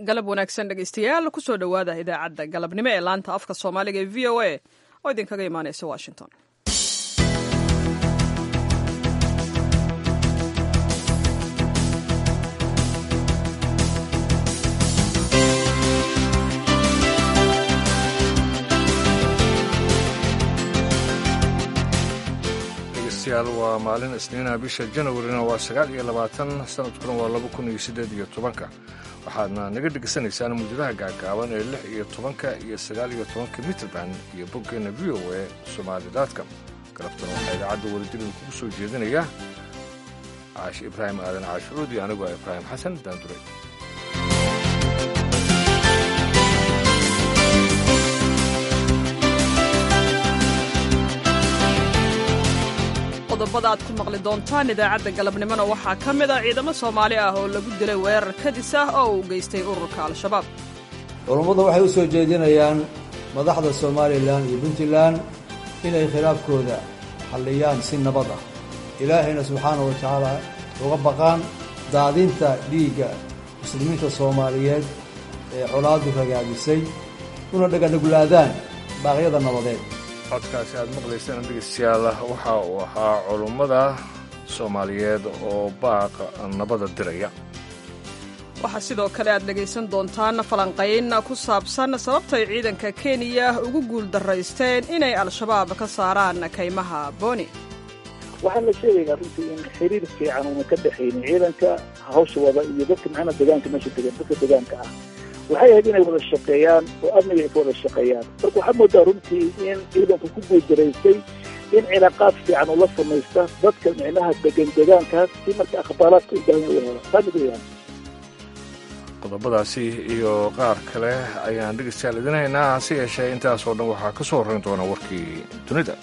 galab wanaagsan dhegaystayaal kusoo dhowaada idaacadda galabnimo ee laanta afka soomaaliga ee v o a oo idinkaga imaanaysa washington dhegeystayaal waa maalin isniinaha bisha janawarina waa sagaal iyo labaatan sanadkuna waa laba kun iyo siddeed iyo tobanka waxaadna naga dhegaysanaysaan muujadaha gaagaaban ee lix iyo tobanka iyo sagaal iyo tobanka mitrband iyo boggeenna v o a somaalidaadcom galabtana waxaa idaacadda welidirin kugu soo jeedinaya caashi ibraahim aadan caashucuud iyo anigoo ibraahim xasan daandure qodobada aad ku maqli doontaan idaacadda galabnimona waxaa ka mid a ciidamo soomaali ah oo lagu dilay weerar kadis ah oo uu geystay ururka al-shabaab culummadu waxay u soo jeedinayaan madaxda somalilan iyo puntland inay khilaafkooda xalliyaan si nabad ah ilaahayna subxaanahu wa tacaala uga baqaan daadinta dhiigga muslimiinta soomaaliyeed ee colaaddu ragaadisay una dhaganuglaadaan baaqyada nabadeed codkaasi aad maqlaysaan dhegeystayaal waxa uu ahaa culummada soomaaliyeed oo baaq nabada diraya waxaa sidoo kale aad dhegaysan doontaan falanqayn ku saabsan sababtay ciidanka kenya ugu guuldaraysteen inay al-shabaab ka saaraan kaymaha booni waxaan la sheegaynaa runtii in xiriir fiican una ka dhexaynin ciidanka hawsha wada iyo dadka macnaa degaanka meesha degan dadka degaanka ah waxay ahayd inay wada shaqeeyaan oo amniga ay ka wada shaqeeyaan marka waxaa moodaa runtii in ciidanku ku guuldaraystay in cilaaqaad fiican ula samaysta dadka micnaha degan degaankaas si marka akhbaaraadka u baahan u helo taa mid weyaan qodobadaasi iyo qaar kale ayaan dhegeystayaal idinhaynaa hase yeeshee intaasoo dhan waxaa ka soo horrayn doona warkii dunida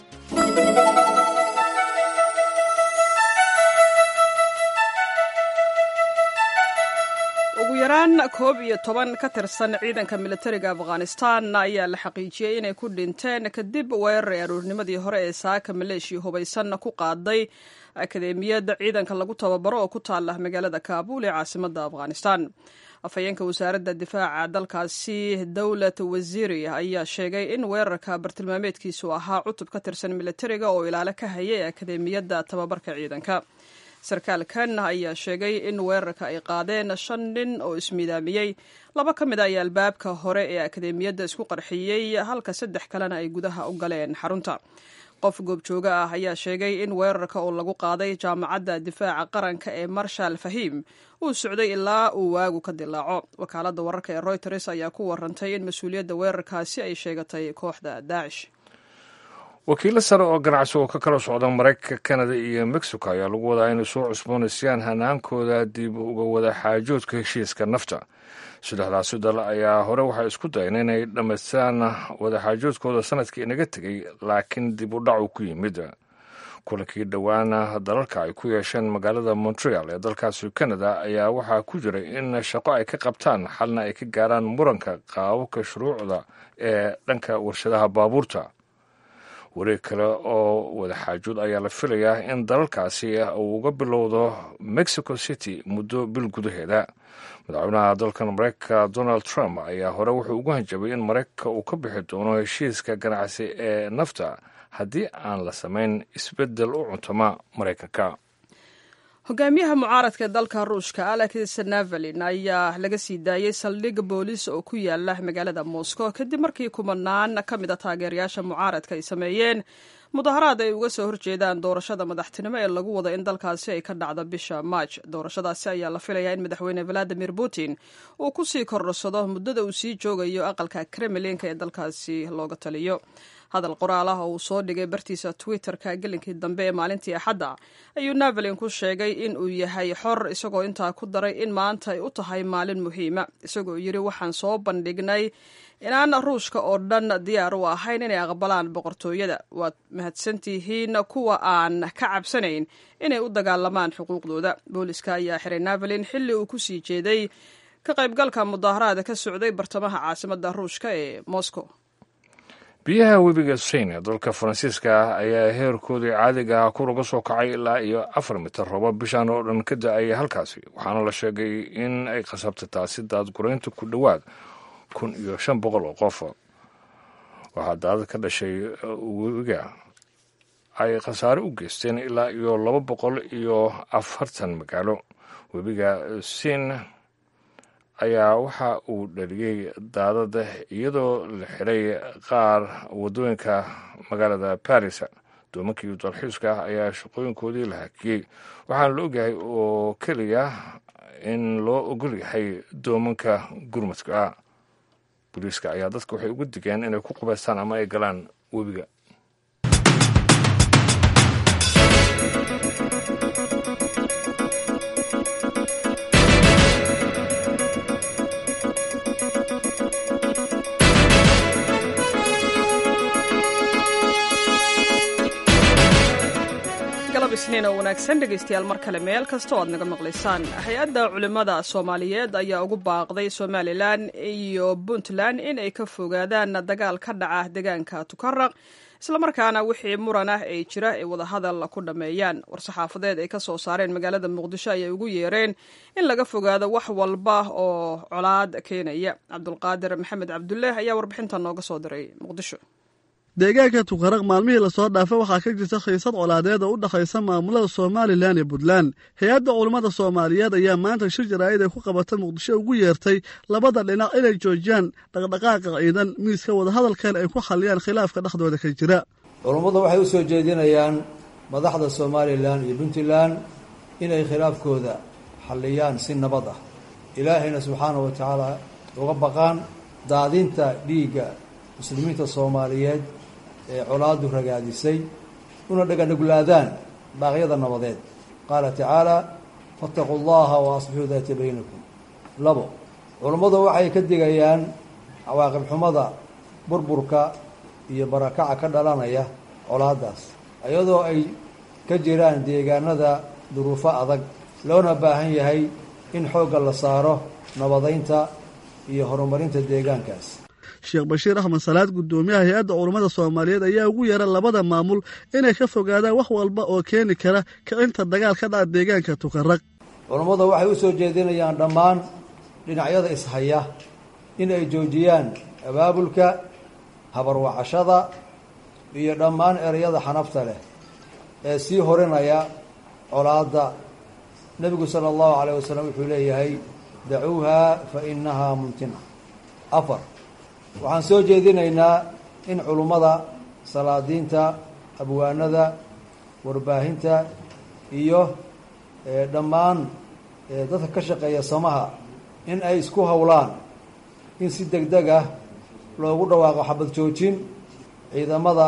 ugu yaraan koob iyo toban ka tirsan ciidanka militariga afghanistan ayaa la xaqiijiyey inay ku dhinteen kadib weerar ay aroornimadii hore ee saaka maleeshiya hubaysan ku qaaday akadeemiyadda ciidanka lagu tababaro oo ku taala magaalada kaabuul ee caasimadda afghanistan afhayeenka wasaaradda difaaca dalkaasi dowlat wasiiri ayaa sheegay in weerarka bartilmaameedkiisu ahaa cutub ka tirsan militariga oo ilaalo ka hayay akadeemiyadda tababarka ciidanka sarkaalkan ayaa sheegay in weerarka ay qaadeen shan nin oo ismiidaamiyey laba ka mid a ayaa albaabka hore ee akadeemiyadda isku qarxiyey halka saddex kalena ay gudaha u galeen xarunta qof goobjooga ah ayaa sheegay in weerarka oo lagu qaaday jaamacadda difaaca qaranka ee marshal fahim uu socday ilaa uu waagu ka dilaaco wakaaladda wararka ee royters ayaa ku warantay in mas-uuliyadda weerarkaasi ay sheegatay kooxda daacish wakiilo sare oo ganacsi oo ka kala socda maraykanka kanada iyo mexico ayaa lagu wadaa inay soo cusboonaysayaan hanaankooda dib uga wada xaajoodka heshiiska nafta saddexdaasi dal ayaa hore waxay isku dayeen inay dhammaystaan wadaxaajoodkooda sanadkii inaga tegey laakiin dib u dhacu ku yimid kulankii dhowaana dalalka ay ku yeesheen magaalada montreal ee dalkaasi canada ayaa waxaa ku jiray in shaqo ay ka qabtaan xalna ay ka gaaraan muranka qaababka shuruucda ee dhanka warshadaha baabuurta wareeg kale oo wadaxaajood ayaa la filayaa in dalalkaasi uu uga bilowdo mexico city muddo bil gudaheeda madaxweynaha dalkan maraykanka donald trump ayaa hore wuxuu ugu hanjabay in maraykanka uu ka bixi doono heshiiska ganacsi ee nafta haddii aan la samayn isbeddel u cuntama maraykanka hogaamiyaha mucaaradka dalka ruushka alex navalin ayaa laga sii daayey saldhig booliis oo ku yaala magaalada moscow kadib markii kumanaan ka mid a taageerayaasha mucaaradka ay sameeyeen mudaharaad ay uga soo horjeedaan doorashada madaxtinimo ee lagu wado in dalkaasi ay ka dhacdo bisha maaj doorashadaasi ayaa la filayaa in madaxweyne valadimir putin uu ku sii kordhsado muddada uu sii joogayo aqalka kremlinka ee dalkaasi looga taliyo hadal qoraal ah oo uu soo dhigay bartiisa twitter-ka gelinkii dambe ee maalintii axadda ayuu navalin ku sheegay in uu yahay xor isagoo intaa ku daray in maanta ay u tahay maalin muhiima isagoo yidhi waxaan soo bandhignay inaan ruushka oo dhan diyaar u ahayn inay aqbalaan boqortooyada waad mahadsantihiin kuwa aan ka cabsanayn inay u dagaalamaan xuquuqdooda booliska ayaa xiray navalin xilli uu ku sii jeeday ka qaybgalka mudaaharaada ka socday bartamaha caasimadda ruushka ee moscow biyaha webiga sein ee dalka faransiiska ah ayaa heerkoodii caadiga ah kor uga soo kacay ilaa iyo afar mitir robo bishan oo dhan ka da-aya halkaasi waxaana la sheegay in ay khasabtay taasi daadguraynta ku dhowaad kun iyo shan boqol oo qof waxaa daadad ka dhashay webiga ay khasaare u geysteen ilaa iyo laba boqol iyo afartan magaalo webiga siin ayaa waxa uu dhaliyey daadada iyadoo la xiray qaar waddooyinka magaalada baris doomankii dalxiiska ah ayaa shaqooyinkoodii la hakiyey waxaana la ogyahay oo keliya in loo ogol yahay doomanka gurmadka ah booliiska ayaa dadka waxay ugu digeen inay ku qubaystaan ama ay galaan webiga isniin oo wanaagsan dhegaystayaal mar kale meel kasta oo aad naga maqlaysaan hay-adda culimmada soomaaliyeed ayaa ugu baaqday somalilan iyo puntland in ay ka fogaadaan dagaal ka dhaca deegaanka tukaraq islamarkaana wixii muran ah ee jira ay wadahadal ku dhammeeyaan war-saxaafadeed ay ka soo saareen magaalada muqdisho ayay ugu yeereen in laga fogaado wax walba oo colaad keenaya cabdulqaadir maxamed cabdullaah ayaa warbixintan nooga soo diray muqdisho deegaanka tukaraq maalmihii lasoo dhaafay waxaa ka jirta khiisad colaadeed oo u dhexaysa maamulada somalilan iyo puntland hay-adda culummada soomaaliyeed ayaa maanta shir jaraa'id ay ku qabata muqdisho ugu yeertay labada dhinac inay joojiyaan dhaqdhaqaaqa ciidan miiska wadahadalkan ay ku xalliyaan khilaafka dhexdooda ka jira culummadu waxay u soo jeedinayaan madaxda somalilan iyo puntland inay khilaafkooda xalliyaan si nabad ah ilaahayna subxaana wa tacaala uga baqaan daadinta dhiigga muslimiinta soomaaliyeed ee colaadu ragaadisay una dhaganuglaadaan baaqyada nabadeed qaala tacaala faataquu allaha wa aslixuu daata baynakum labo culummadu waxay ka digayaan cawaaqib xumada burburka iyo barakaca ka dhalanaya colaadaas iyadoo ay ka jiraan deegaanada duruufo adag loona baahan yahay in xoogga la saaro nabadaynta iyo horumarinta deegaankaas sheekh bashiir axmed salaad guddoomiyaha hay-adda culummada soomaaliyeed ayaa ugu yeera labada maamul inay ka fogaadaan wax walba oo keeni kara kicinta dagaal ka dhaca deegaanka tukaraq culummadu waxay u soo jeedinayaan dhammaan dhinacyada ishaya in ay joojiyaan abaabulka habarwacashada iyo dhammaan ereyada xanafta leh ee sii horinaya colaadda nebigu sala allahu calayh wasalam wuxuu leeyahay dacuuha fa innahaa mumtina afar waxaan soo jeedinaynaa in culummada salaadiinta abwaanada warbaahinta iyo dhammaan dadka ka shaqeeya samaha in ay isku howlaan in si deg deg ah loogu dhawaaqo xabad joojin ciidamada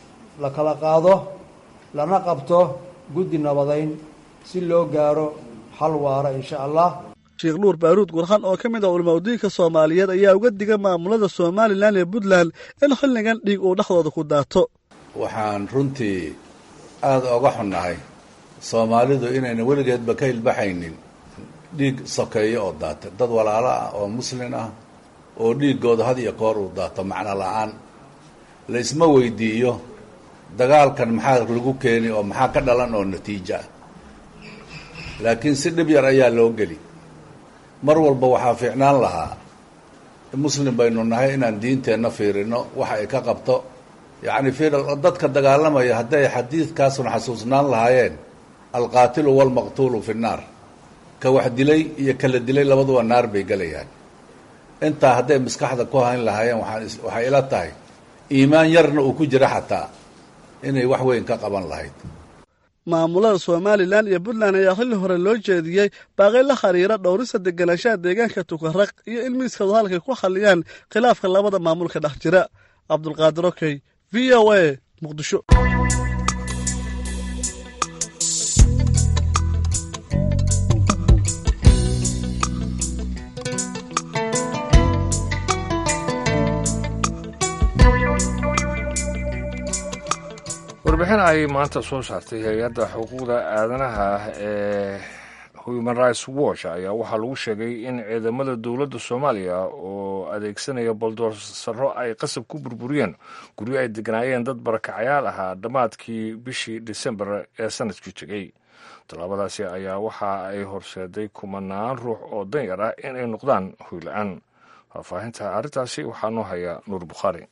la kala qaado lana qabto guddi nabadayn si loo gaaro xal waara insha allah sheekh nuur baaruud gurxan oo ka mid ah culamaudiinka soomaaliyeed ayaa uga diga maamulada somalilan iyo puntland in xilligan dhiig uu dhexdooda ku daato waxaan runtii aada oga xunnahay soomaalidu inayna weligeedba ka ilbaxaynin dhiig sokeeyo oo daata dad walaalo ah oo muslin ah oo dhiiggooda had iyo koor uu daato macno la-aan la isma weydiiyo dagaalkan maxaa lagu keeni oo maxaa ka dhalan oo natiijo ah laakiin si dhib yar ayaa loo geli mar walba waxaa fiicnaan lahaa muslim baynu nahay inaan diinteenna fiirino waxa ay ka qabto yacni fiir dadka dagaalamaya hadday xadiidkaasuna xasuusnaan lahaayeen alqaatilu waalmaqtuulu fi nnaar ka wax dilay iyo kala dilay labaduba naar bay gelayaan intaa hadday maskaxda ku hayn lahaayeen waaan waxay ila tahay iimaan yarna uu ku jira xataa inay wax weyn ka qaban lahayd maamulada somalilan iyo puntland ayaa xilli hore loo jeediyey baaqi la xiriira dhowrista deganaanshaha deegaanka tukaraq iyo in miiska wadahadalkay ku xalliyaan khilaafka labada maamul ka dhex jira cabdulqaadir okey v o a muqdisho warbixin ay maanta soo saartay hay-adda xuquuqda aadanaha ee human rights watch ayaa waxaa lagu sheegay in ciidamada dowladda soomaaliya oo oo adeegsanaya boldoorsaro ay qasab ku burburiyeen guryo ay deganaayeen dad barakacayaal ahaa dhammaadkii bishii disembar ee sanadkii tegey tallaabadaasi ayaa waxa ay horseeday kumanaan ruux oo danyar ah in ay noqdaan hoyla-aan faahfaahinta arrintaasi waxaa noo haya nuur bukhaari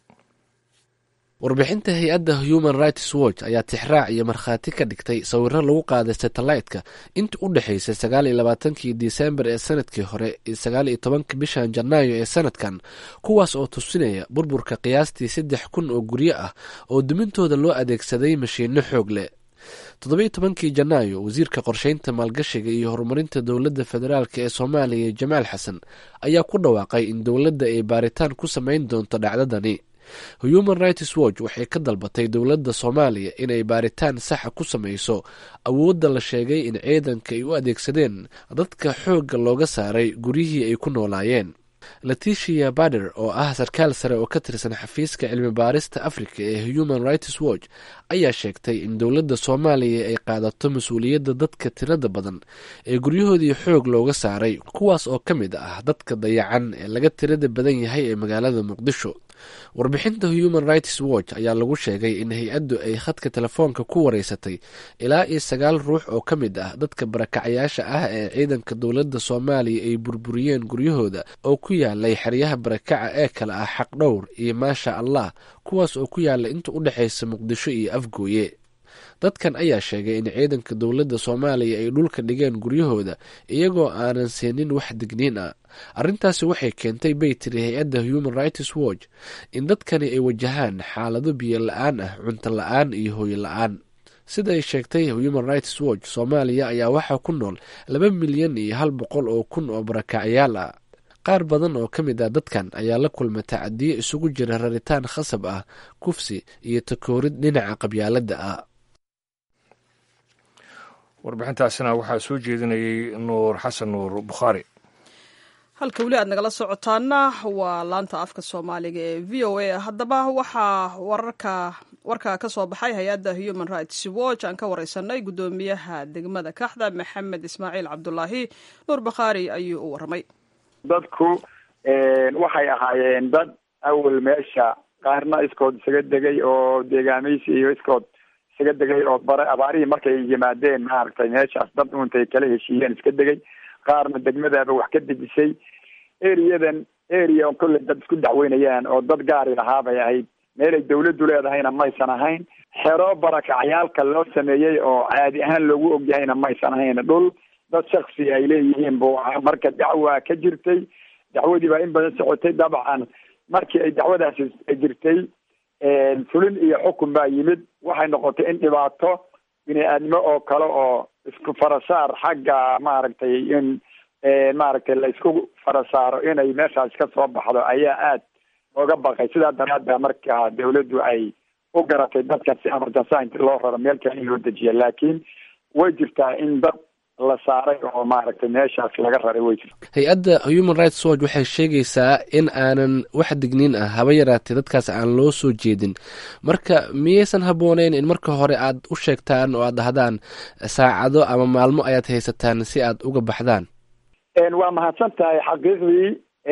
warbixinta hay-adda human rights watch ayaa tixraac iyo markhaati ka dhigtay sawiro lagu qaaday satellaytka intii u dhexaysay sagaal iyo labaatankii disembar ee sanadkii hore iyo sagaal iyo tobanka bishan janaayo ee sanadkan kuwaas oo tusinaya burburka qiyaastii saddex kun oo guryo ah oo dumintooda loo adeegsaday mashiinno xoog leh toddobiyo tobankii janaayo wasiirka qorsheynta maalgashiga iyo horumarinta dowladda federaalk ee soomaaliya jamaal xasan ayaa ku dhawaaqay in dowladda ay baaritaan ku samayn doonto dhacdadani human rights watch waxay ka dalbatay dowladda soomaaliya inay baaritaan saxa ku samayso awoodda la sheegay in ciidanka ay u adeegsadeen dadka xoogga looga saaray guryihii ay ku noolaayeen leticia bader oo ah sarkaal sare oo ka tirsan xafiiska cilmi baarista africa ee human rights watch ayaa sheegtay in dowladda soomaaliya ay qaadato mas-uuliyadda dadka tirada badan ee guryahoodii xoog looga saaray kuwaas oo ka mid ah dadka dayacan ee laga tirada badan yahay ee magaalada muqdisho warbixinta human rights watch ayaa lagu sheegay in hay-addu ay khadka telefoonka ku wareysatay ilaa iyo sagaal ruux oo ka mid ah dadka barakacayaasha ah ee ciidanka dowladda soomaaliya ay burburiyeen guryahooda oo ku yaalay xeryaha barakaca ee kale ah xaqdhowr iyo maasha allah kuwaas oo ku yaala inta u dhexaysa muqdisho iyo afgooye dadkan ayaa sheegay in ciidanka dowladda soomaaliya ay dhulka dhigeen guryahooda iyagoo aanan siinin wax digniin ah arrintaasi waxay keentay bay tiri hay-adda human rights watch in dadkani ay wajahaan xaalado biyo la-aan ah cunto la-aan iyo hooyo la-aan sida ay sheegtay human rights watch soomaaliya ayaa waxaa ku nool laba milyan iyo hal boqol oo kun oo barakacyaal ah qaar badan oo ka mid ah dadkan ayaa la kulma tacadiyo isugu jira raritaan khasab ah kufsi iyo takoorid dhinaca qabyaaladda ah warbixintaasina waxaa soo jeedinayay nuur xasan nuur bukhaari halka weli aad nagala socotaana waa laanta afka soomaaliga ee v o a haddaba waxaa wararka warka ka soo baxay hay-adda human rights watch aan ka wareysanay guddoomiyaha degmada kaxda maxamed ismaaciil cabdulaahi nuur bakhaari ayuu u warramay dadku waxay ahaayeen dad awal meesha qaarna iskood isaga degay oo deegaamaysi iyo iskood isaga degay oo bare abaarihii markay yimaadeen maaragtay meeshaas dad untay kala heshiiyeen iska degay qaarna degmadaaba wax ka dejisay eriyadan area on kolley dad isku dacweynayaan oo dad gaari lahaa bay ahayd meelay dawladdu leedahayna maysan ahayn xero barakacyaalka loo sameeyey oo caadi ahaan loogu ogyahayna maysan ahayn dhul dad shaksi ay leeyihiin buu ahaa marka dacwa ka jirtay dacwadii baa in badan socotay dabcan markii ay dacwadaasi jirtay fulin iyo xukun baa yimid waxay noqotay in dhibaato bini aadmo oo kale oo isku farasaar xagga maaragtay in maaragtay la isku farasaaro inay meeshaas ka soo baxdo ayaa aad looga baqay sidaa daraadda marka dawladdu ay u garatay dadka si emergency inti loo raro meel kale in loo dejiya laakiin way jirtaa in dad la saaray oo maaragtay meeshaas laga raray way jirta hay-adda human rights watch waxay sheegaysaa in aanan wax digniin ah haba yaraatee dadkaas aan loo soo jeedin marka miyaysan habbooneyn in marka hore aad u sheegtaan oo aad dhahdaan saacado ama maalmo ayaad haysataan si aad uga baxdaan waa mahadsan tahay xaqiiqdii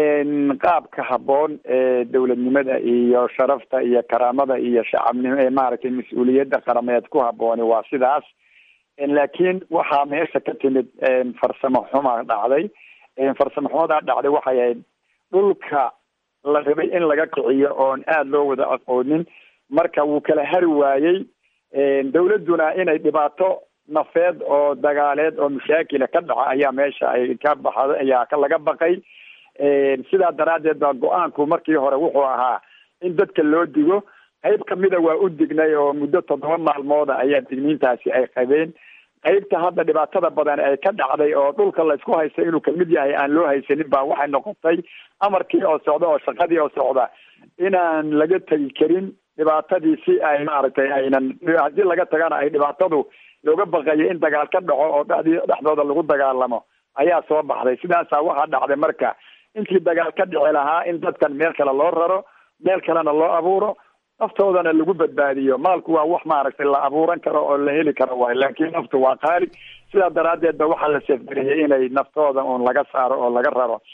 qaabka habboon ee dowladnimada iyo sharafta iyo karaamada iyo shacabnimo ee maaragtay mas-uuliyadda qarameed ku habbooni waa sidaas laakiin waxaa meesha ka timid farsamo xuma dhacday farsamo xumadaa dhacday waxay ahayd dhulka la rabay in laga kiciyo oon aada loo wada aqoonin marka wuu kala hari waayey dawladduna inay dhibaato nafeed oo dagaaleed oo mashaakila ka dhaca ayaa meesha ay ka baxda ayaa ka laga baqay sidaa daraaddeed baa go-aanku markii hore wuxuu ahaa in dadka loo digo qayb kamida waa u dignay oo muddo toddoba maalmooda ayaa digniintaasi ay qabeen qaybta hadda dhibaatada badan ay ka dhacday oo dhulka la isku haysta inuu kamid yahay aan loo haysanin baa waxay noqotay amarkii oo socda oo shaqadii oo socda inaan laga tegi karin dhibaatadii si ay maaragtay aynan haddii laga tagana ay dhibaatadu looga baqayo in dagaal ka dhaco oo dhexdii dhexdooda lagu dagaalamo ayaa soo baxday sidaasaa waxaa dhacday marka intii dagaal ka dhici lahaa in dadkan meel kale loo raro meel kalena loo abuuro naftoodana lagu badbaadiyo maalku waa wax maaragtay la abuuran karo oo la heli karo waay laakiin naftu waa qaali sidaa daraaddeed ba waxaa la seefgariyey inay naftooda uun laga saaro oo laga raro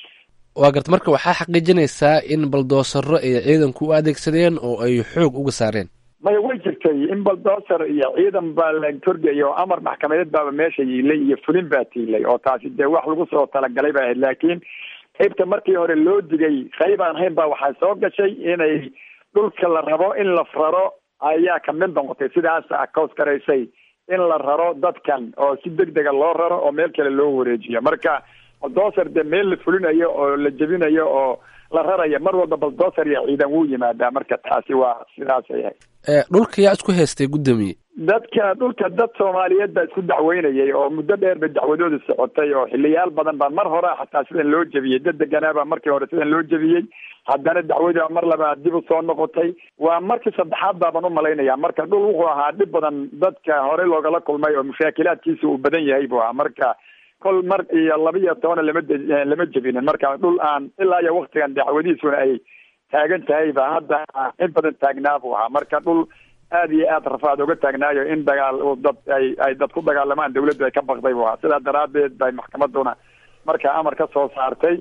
waa garta marka waxaa xaqiijinaysaa in baldoosaro ay ciidanku u adeegsadeen oo ay xoog uga saareen maya way jirtay in baldoser iyo ciidan baa la torgaya oo amar maxkamadeed baaba meesha yiilay iyo fulin baa tiilay oo taasi dee wax lagu soo talagalay ba ahayd laakiin qaybta markii hore loo digay qayb aan hayn baa waxaa soo gashay inay dhulka la rabo in la raro ayaa kamid noqotay sidaas akaws garaysay in la raro dadkan oo si deg dega loo raro oo meel kale loo wareejiyo marka baldoser dee meel la fulinayo oo la jebinayo oo la raraya mar walba baldoser iyo ciidan wuu yimaadaa marka taasi waa sidaasay ahayd dhulka yaa isku haystay guddoomiye dadka dhulka dad soomaaliyeed baa isku dacweynayay oo muddo dheer ba dacwadooda socotay oo xiliyaal badan baa mar hore xataa sidan loo jebiyey dad deganaabaa markii hore sidan loo jebiyey haddana dacwadii baa mar labaad dib u soo noqotay waa markii saddexaad baaban u malaynaya marka dhul wuxuu ahaa dhib badan dadka hore loogala kulmay oo mushaakilaadkiisa uu badan yahay buu ahaa marka kol mar iyo laba iyo tobana lama lama jebinin marka dhul aan ilaa iyo waktigan dacwadiisuna ay taagan tahay ba hadda in badan taagnaa buu ahaa marka dhul aada iyo aad rafaad uga taagnaayo in dagaal dad ay ay dad ku dagaalamaan dawladdu ay ka baqday buu ahaa sidaa daraadeed bay maxkamaduna markaa amar ka soo saartay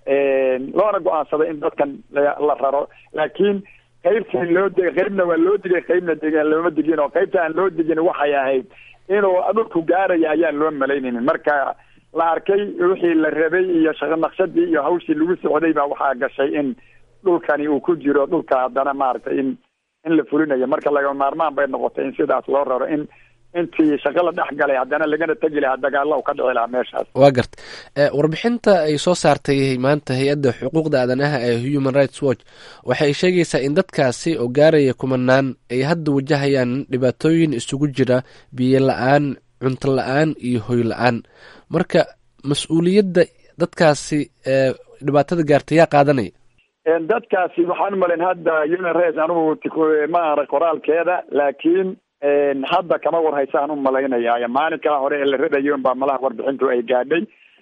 loona go-aansaday in dadkan la raro laakiin qaybtii loo digay qaybna waa loo digay qaybna deg looma digin oo qaybta aan loo digin waxay ahayd inuu dhulku gaaraya ayaan loo malaynaynin marka la arkay wixii la rabay iyo shaqo naqshadii iyo hawshii lagu socday baa waxaa gashay in dhulkani uu ku jiro dhulka haddana maaragtay in in la fulinayo marka laga maarmaan bay noqotay in sidaas loo raro in intii shaqo la dhex galay haddana lagana tegi lahaa dagaalla u ka dhici lahaa meeshaas waa garta warbixinta ay soo saartay maanta hay-adda xuquuqda aadanaha ee human rights watch waxay sheegaysaa in dadkaasi oo gaaraya kumanaan ay hadda wajahayaan dhibaatooyin isugu jira biyo la-aan cunto la-aan iyo hoy la-aan marka mas-uuliyadda dadkaasi dhibaatada gaartay yaa qaadanaya dadkaasi waxaan umalayn hadda human rights anigu ma ara qoraalkeeda laakiin hadda kama warhaysaan u malaynaya maalinkaa hore ee la radayo unbaa malaha warbixintu ay gaadhay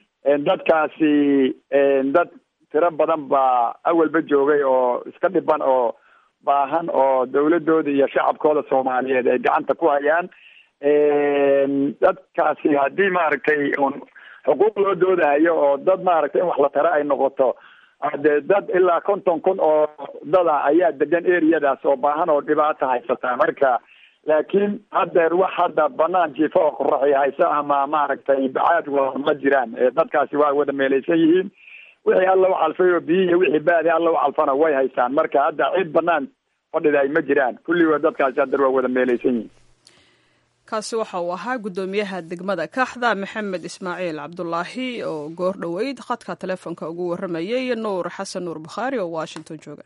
dadkaasi dad tiro badan baa awalba joogay oo iska dhiban oo baahan oo dawladooda iyo shacabkooda soomaaliyeed ay gacanta ku hayaan dadkaasi haddii maaragtay un xuquuq loo doodahayo oo dad maaragtay in wax la tara ay noqoto de dad ilaa konton kun oo dada ayaa degan areadaas oo baahan oo dhibaato haysata marka laakiin haddeer wax hadda banaan jiifo oo qoraxi hayso ama maaragtay bacaad wa ma jiraan dadkaasi waa wada meelaysan yihiin wixii alla u calfay oo biyi iyo wixii baadi alla u calfana way haystaan marka hadda cid banaan fadhida ay ma jiraan kulligood dadkaasi haddeer waa wada meelaysan yihiin kaasi waxa uu ahaa guddoomiyaha degmada kaaxda maxamed ismaaciil cabdulaahi oo goor dhoweyd khadka telefoonka ugu warramayay nuur xasan nuur bukhaari oo washington jooga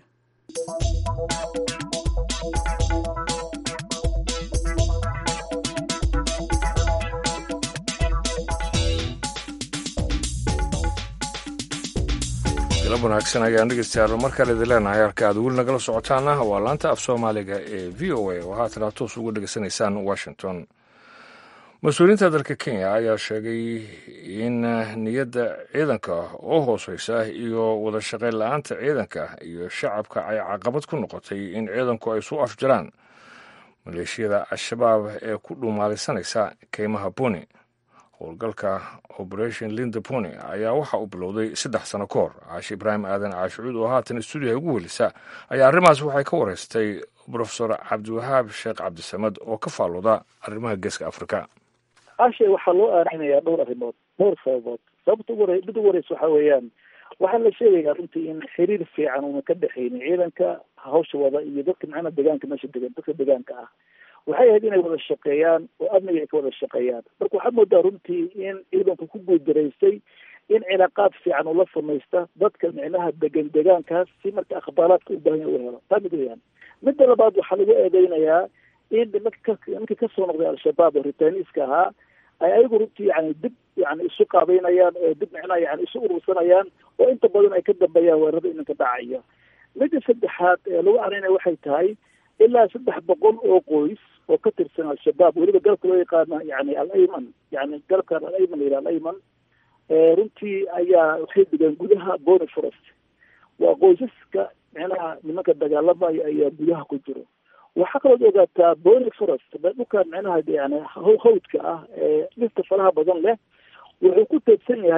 galab wanaagsan ayaan dhegeystayaal markale idin leenahay halka aad weli nagala socotaana waa laanta af soomaaliga ee v o a oo haatan aad toos uga dhegeysanaysaan washington mas-uuliyiinta dalka kenya ayaa sheegay in niyadda ciidanka oo hooseysa iyo wada shaqayn la-aanta ciidanka iyo shacabka ay caqabad ku noqotay in ciidanku ay su afjaraan maleeshiyada al-shabaab ee ku dhuumaalisanaysa keymaha buni howlgalka operation linda pony ayaa waxa uu bilowday saddex sano ka hor caashi ibraahim aadan caashicuud oo haatan stuudiyaha ugu welisa ayaa arrimahaas waxay ka wareystay brofesor cabdiwahaab sheekh cabdisamad oo ka faalooda arrimaha geeska afrika ashe waxaa loo aarinayaa dhowr arrimood dhowr sababood sababta ugu hore mid ugu horeysa waxa weeyaan waxaa la sheegayaa runtii in xiriir fiican una ka dhexaynin ciidanka hawsha wada iyo dadka macnaha deegaanka meesha degan dadka deegaanka ah waxay ahayd inay wada shaqeeyaan oo amniga ay ka wada shaqeeyaan marka waxaa moodaa runtii in ciidanku ku guuldaraystay in cilaaqaad fiican ula samaysta dadka micnaha degan deegaankaas si marka akhbaaraadka u baahan yahay u helo taa mid weyaan midda labaad waxaa lagu eedeynayaa in nimanka nimankii kasoo noqday al-shabaab oo ritaaniiska ahaa ay ayagu runtii yani dib yani isu qaabeynayaan oo dib micnaha yani isu urursanayaan oo inta badan ay ka dambeeyaan weerarada iminka dhacaya midda saddexaad ee lagu arinaya waxay tahay ilaa saddex boqol oo qoys oo ka tirsan al-shabaab weliba galabka loo yaqaana yani al-ayman yani galabkan al-ayman layidhaha al-ayman runtii ayaa waxay degaan gudaha bony forest waa qoysaska micnaha nimanka dagaalamaya ayaa gudaha ku jiro waxaa kalood ogaataa bony forest dhulkan micnaha yani hawdka ah ee dhirta faraha badan leh wuxuu ku teedsan yahay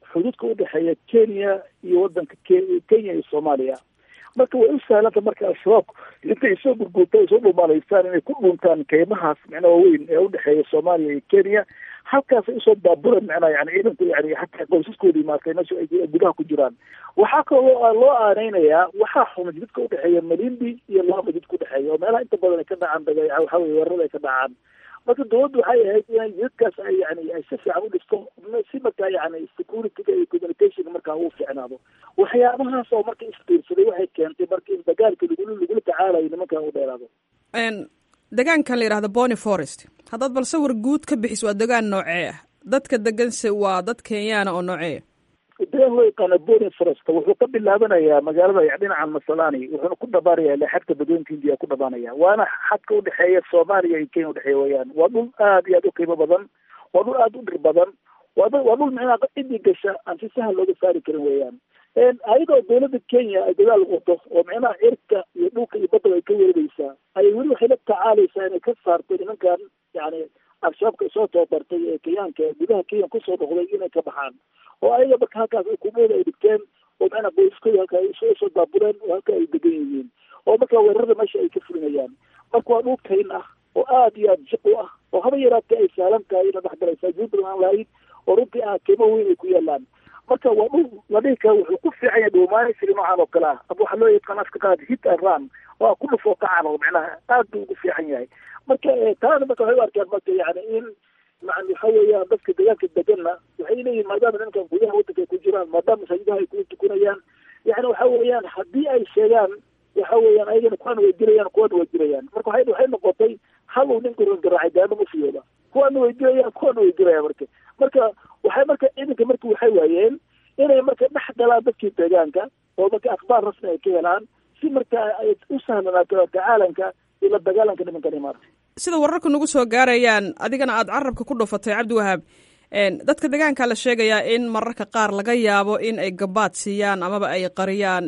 xuduudka udhexeeya kenya iyo wadanka kenya iyo soomaaliya marka way u sahlanta marka al-shabaab intay soo gurguurta ay soo dhumaalaystaan inay ku dhuntaan keymahaas micnaa waaweyn ee udhexeeya soomaaliya iyo kenya halkaasay usoo baaburan micnaa yani ciidanku yani hataa qoysaskoodii maartay meesha ay gudaha ku jiraan waxaa kaloo loo aaneynayaa waxaa xumay jidadka udhexeeya malindi iyo laba jidka udhexeeya oo meelaha inta badan ay ka dhacaan waxa weye weerarada ay ka dhacaan marka dawladdu waxay ahayd inay jidadkaas ay yani ay si fiican u dhisto si markaa yani securityga iyo communicationka markaa uu fiicnaado waxyaabahaas oo marka isbiirsaday waxay keentay marka in dagaalka lagula lagula tacaalayo nimankan u dheeraado degaankan la yidhahdo bony forest haddaad bal sawir guud ka bixis waa degaan noocee ah dadka deganse waa dad kenyaana oo noocee degaan loo yaqaano bony forest wuxuu ka bilaabanayaa magaalada dhinacan masalani wuxuuna ku dhabaanaya ilaa xadka badweynka hindiya ku dhabaanaya waana xadka udhexeeya soomaaliya iyo kenya udhexeeya weyaan waa dhul aad iyo aad u qiimo badan waa dhul aad u dhir badan waa waa dhul micnaa cidii gasha aan si sahal looga saari karin weeyaan ayadoo dawladda kenya ay dadaal wado oo micnaha cirka iyo dhulka iyo badaba ay ka weerareysaa ayay weli waxay la tacaalaysaa inay ka saarto nimankan yani al-shabaabka soo tababartay ee kenyaanka ee gudaha kenya kusoo noqday inay ka baxaan oo ayaga marka halkaas ukuumooda ay dhigteen oo macnaa qoyskooda halka ay soo daabureen oo halka ay degan yihiin oo marka weerarada meesha ay ka fulinayaan marka waa dhul kayn ah oo aad iyo aad jiq u ah oo haba yaraatee ay saalan tahay ina dhexgalaysaa jid badan aan lahayn oo runtii ah qiimo weyn ay ku yaalaan marka waa dhul la dhihi kara wuxuu ku fiican yahay dhuumaansiga noocan oo kale ah ama waxaa loo yaqaan afka qaad hit and run waa ku dhufoo kacan oo macnaha aad buu ugu fiican yahay marka taana marka waxay u arkaan marka yani in maan waxa weeyaan dadka deegaanka deganna waxay leeyihin maadaama nimankan gudaha waddanka ay ku jiraan maadaama masaajidaha ay ku tukanayaan yani waxa weeyaan haddii ay sheegaan waxa weeyaan ayagana kuwana way dirayaan kuwana way dirayaan marka waxay waxay noqotay hal uu ninku garaacay daano ma fiyooda kuwana way dirayaan kuwana way dirayaan marka marka waxay marka ciidanka marka waxay waayeen inay marka dhex galaan dadkii deegaanka oo marka akhbaar rasmi ay ka helaan si marka ay u sahlanaato tacaalanka iyo la dagaalanka nimankani maarta sida wararku nagu soo gaarayaan adigana aada carabka ku dhufatay cabdiwahaab dadka deegaanka la sheegayaa in mararka qaar laga yaabo in ay gabaad siiyaan amaba ay qariyaan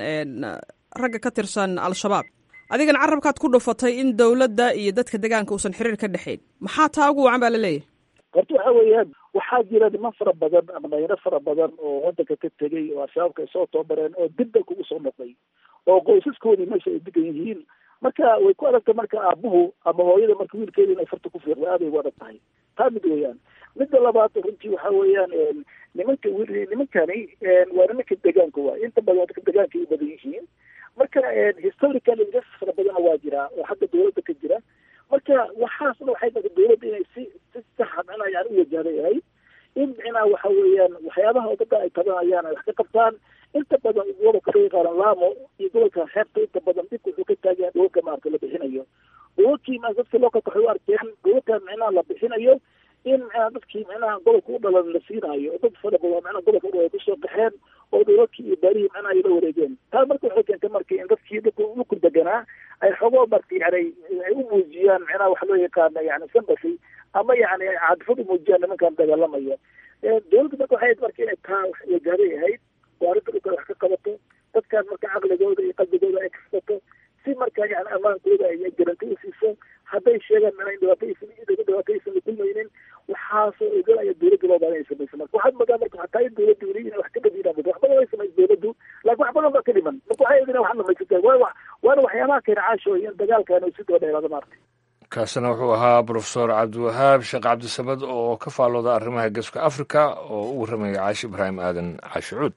ragga ka tirsan al-shabaab adigana carabkaad ku dhufatay in dowladda iyo dadka deegaanka uusan xiriir ka dhexayn maxaa taa ugu wacan baa laleeyahay horta waxa weeyaan waxaa jira niman fara badan ama dhalinyaro fara badan oo wadanka ka tegay oo al-shabaabka ay soo tababareen oo dib dalka ugu soo noqday oo qoysaskoodii meesha ay degan yihiin marka way ku adagtay marka aabuhu ama hooyada marka wiilkeeda inay farta ku fiiqda aaday ugu adag tahay taa mid weeyaan midda labaad runtii waxa weeyaan nimanka nimankani waa nimanka deegaanka waay inta badan dadka deegaanka ay u badan yihiin marka historical injustice fara badana waa jiraa oo xagga dawladda ka jira marka waxaasna waxay tahay dawladda inay si si saxa micnaha yani u wajahda yahay in micnaha waxa weeyaan waxyaabaha dadka ay tabanayaan ay wax ka qabtaan inta badan gobolka loo yaqaano lamo iyo gobolka xeebta inta badan dhibka wuxuu ka taagaya gobolka maarata la bixinayo gobolkii ma dadka lookalka waxay u arkeen gobolka micnaha la bixinayo in micnaha dadkii micnaha gobolka u dhalan la siinaayo oo dad fara badan micnaha gobolka u dhalan kusoo qaxeen oo dowladkii iyo baarihii micnaha ay la wareegeen taa marka waxay keentay marka in dadkii dadka dhulku deganaa ay xogoo marka yani ay u muujiyaan micnaha waxa loo yaqaana yani sympathy ama yani cadfad u muujiyaan nimankan dagaalamaya dowladda marka waxay marka inay taa wajahday ahayd oo arrinta dhulka wax ka qabato dadkan marka caqligooda iyo qalbigooda ay kasbato si marka yani ammaankooda ay garanti u siiso hadday sheegaan micnaha in dhibaato aysan dhibaato aysan la kulmaynin waxaasoo ogalaya dowladda loo baahan ay samayso marka waxaad moodaa marka hataa in dowladda weli inay wax ka dhadinaa wax badan way samayso dowladdu laakiin wax badan baa ka dhiman marka waxay idin wax dhamaysataa waa waana waxyaabaha keena caasho in dagaalkan uu si daba dheeraado maarta kaasina wuxuu ahaa brofesor cabdiwahaab sheekh cabdisamad oo ka faalooda arrimaha geeska africa oo u warramaya caashi ibraahim aadan caashi cuud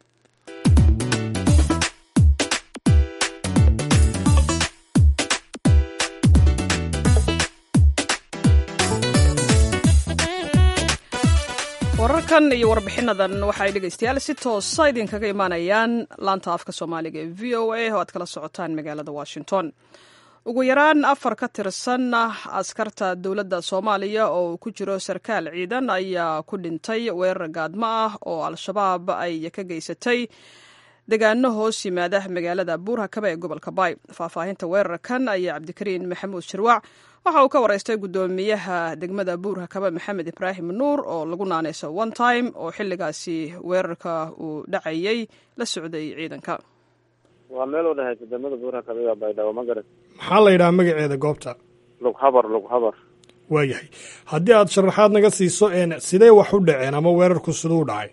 wararkan iyo warbixinadan waxaay dhegeystayaal si toosa idinkaga imaanayaan laanta afka soomaaliga ee v o a oo aad kala socotaan magaalada washington ugu yaraan afar ka tirsan askarta dowladda soomaaliya oo ku jiro sarkaal ciidan ayaa ku dhintay weerar gaadmo ah oo al-shabaab ay ka geysatay degaano hoos yimaada magaalada buurhakaba ee gobolka baay faahfaahinta weerarkan ayaa cabdikariin maxamuud shirwac waxa uu ka wareystay guddoomiyaha degmada buurhakaba maxamed ibraahim nuur oo lagu naanayso one time oo xilligaasi weerarka uu dhacayay la socday ciidanka waa meel u dhexaysa degmada buurhakaba iyo baydhabo ma garat maxaa la yidhaha magaceeda goobta lughabar lughabar waayahay haddii aad sharaxaad naga siiso een sidee wax u dhaceen ama weerarku siduu dhacay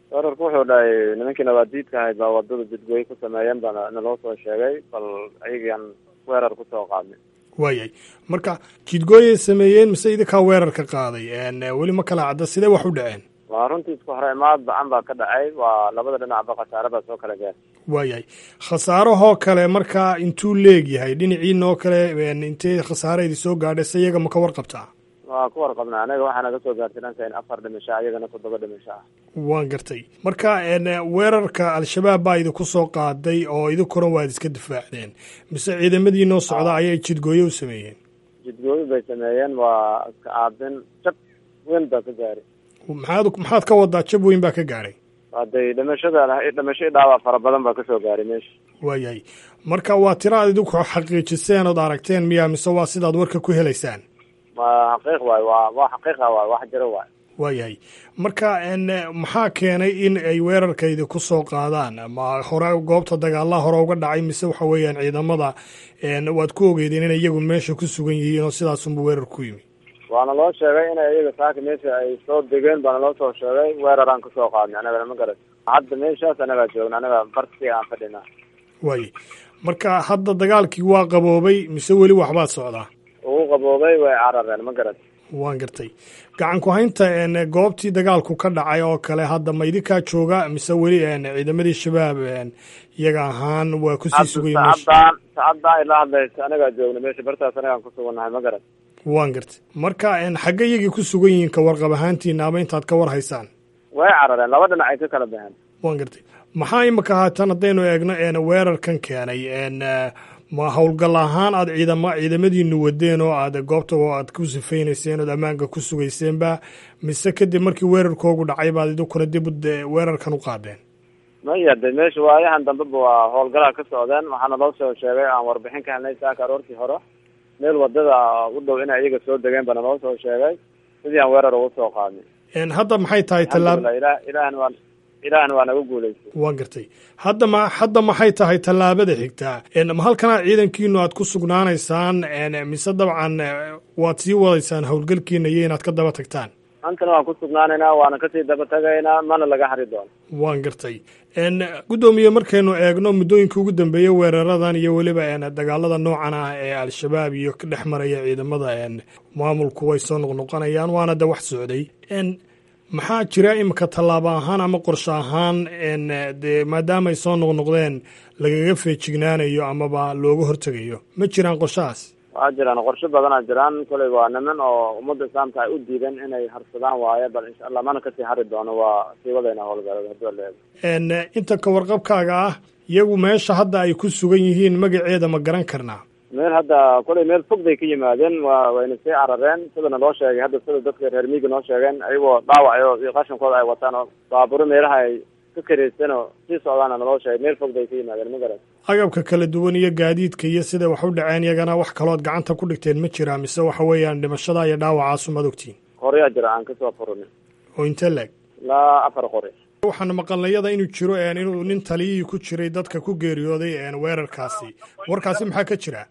weerarku wuxuu dhahay nimankii nabaadiidka ahayd baa wadada jidgooye ku sameeyeen baa naloo soo sheegay bal ayagaan weerar kusoo qaadnay waayahay marka jidgooyay sameeyeen mise idinkaa weerarka qaaday weli ma kala cadda sidee wax u dhaceen waa runtii isku hore imaad bacan baa ka dhacay waa labada dhinacba khasaare baa soo kala gaar waayahay khasaarahoo kale markaa intuu leegyahay dhinaciinoo kale intee khasaarahaydi soo gaadhay se iyaga ma ka warqabtaa waa ku warqabnaa anaga waxaa naga soo gaartay dhanka in afar dhimasho ah iyagana toddoba dhimasho ah waan gartay marka weerarka al-shabaab baa idinku soo qaaday oo idinkuna waad iska difaacdeen mise ciidamadii noo socda ayay jidgooye u sameeyeen jidgooye bay sameeyeen waa iska aabin jab weyn baa ka gaaray maxaad maxaad ka wadaa jab weyn baa ka gaadhay haday dhimashada dhimasho i dhaawac fara badan baa kasoo gaaray meesha waayahay marka waa tiro aad idinku xaqiijiseen ood aragteen miya mise waa sidaad warka ku helaysaan waa xaqiiq waay waa waa xaqiiqa waay wax jiro waay waayahay marka maxaa keenay in ay weerarkaydi ku soo qaadaan ma hore goobta dagaalaha hore uga dhacay mise waxa weeyaan ciidamada waad ku ogeydeen inay iyagu meesha ku sugan yihiin oo sidaasunba weerar ku yimi waana loo sheegay inay iyaga saaka meesha ay soo degeen baana loo soo sheegay weeraraan kasoo qaadnay anagana ma garat hadda meeshaas anagaa joogna anaga barsi aan fadhina waaye marka hadda dagaalkii waa qaboobay mise weli waxbaad socdaa ugu qaboobay way carareen ma garat waan gartay gacan ku haynta goobtii dagaalku ka dhacay oo kale hadda ma idinkaa jooga mise weli ciidamadii shabaab iyaga ahaan waa kusii sugay sacaddaan sacaddaan ila hadlaysa anagaa joogna meesha bartaas anagaan ku sugannahay ma garat waan gartay marka xagge iyagii ku sugan yihiin ka warqab ahaantiina ama intaad ka war haysaan way carareen laba dhinac ay ka kala baxeen waan gartay maxaa imika haatan haddaynu eegno weerarkan keenay ma howlgal ahaan aad ciidama ciidamadiinu wadeen oo aad goobta aad ku sifaynayseen ood ammaanka ku sugayseenba mise kadib markii weerarkoogu dhacay baad idinkuna dib weerarkan u qaadeen maya de meesha waayahan dambeba waa howlgalaha ka socdeen waxaana loo soo sheegay aan warbixin ka helnay saaka aroortii hore meel wadada u dhow inay iyaga soo degeen bana loo soo sheegay sidii aan weerar ugu soo qaadnay hadda maxay tahay tallaab ila ilahna waa ilaahna waa naga guulaystay waan gartay hadda ma hadda maxay tahay tallaabada xigtaa ma halkanaa ciidankiinu aad ku sugnaanaysaan mise dabcan waad sii wadaysaan howlgalkiina iyo inaad ka daba tagtaan antana waan ku sugnaanaynaa waana kasii daba tagaynaa mana laga hari doono waan gartay guddoomiye markaynu eegno muddooyinka ugu dambeeyey weeraradan iyo weliba dagaalada noocan ah ee al-shabaab iyo ka dhex maraya ciidamada maamulku way soo noqnoqonayaan waana de wax socday maxaa jira imika tallaabo ahaan ama qorshe ahaan de maadaama ay soo noqnoqdeen lagaga feejignaanayo amaba looga hortegayo ma jiraan qorshahaas waa jiraan qorshe badanaa jiraan koley waa niman oo ummadda islaamka ay u diideen inay harsadaan waaye bal insha allah mana kasii hari doono waa sii wadayna howlgalada hadii la eego inta ka warqabkaaga ah iyagu meesha hadda ay ku sugan yihiin magaceeda ma garan karnaa meel hadda koley meel fog bay ka yimaadeen wa wayna sii carareen sidana loo sheegay hadda sida dadka reer miiga noo sheegeen ayagoo dhaawacayo iyo qashankooda ay wataan oo baaburo meelaha ay ka kareysan oo sii socdaana naloo sheegay meel fog bay ka yimaadeen ma garan agabka kala duwan iyo gaadiidka iyo siday wax u dhaceen iyagana wax kalood gacanta ku dhigteen ma jiraa mise waxa weeyaan dhimashada iyo dhaawacaasu maad ogtiin qoryaa jira aan kasoo furina oo intee leeg ilaa afar qori waxaana maqalnayada inuu jiro inuu nin taliyihii ku jiray dadka ku geeriyooday weerarkaasi warkaasi maxaa ka jira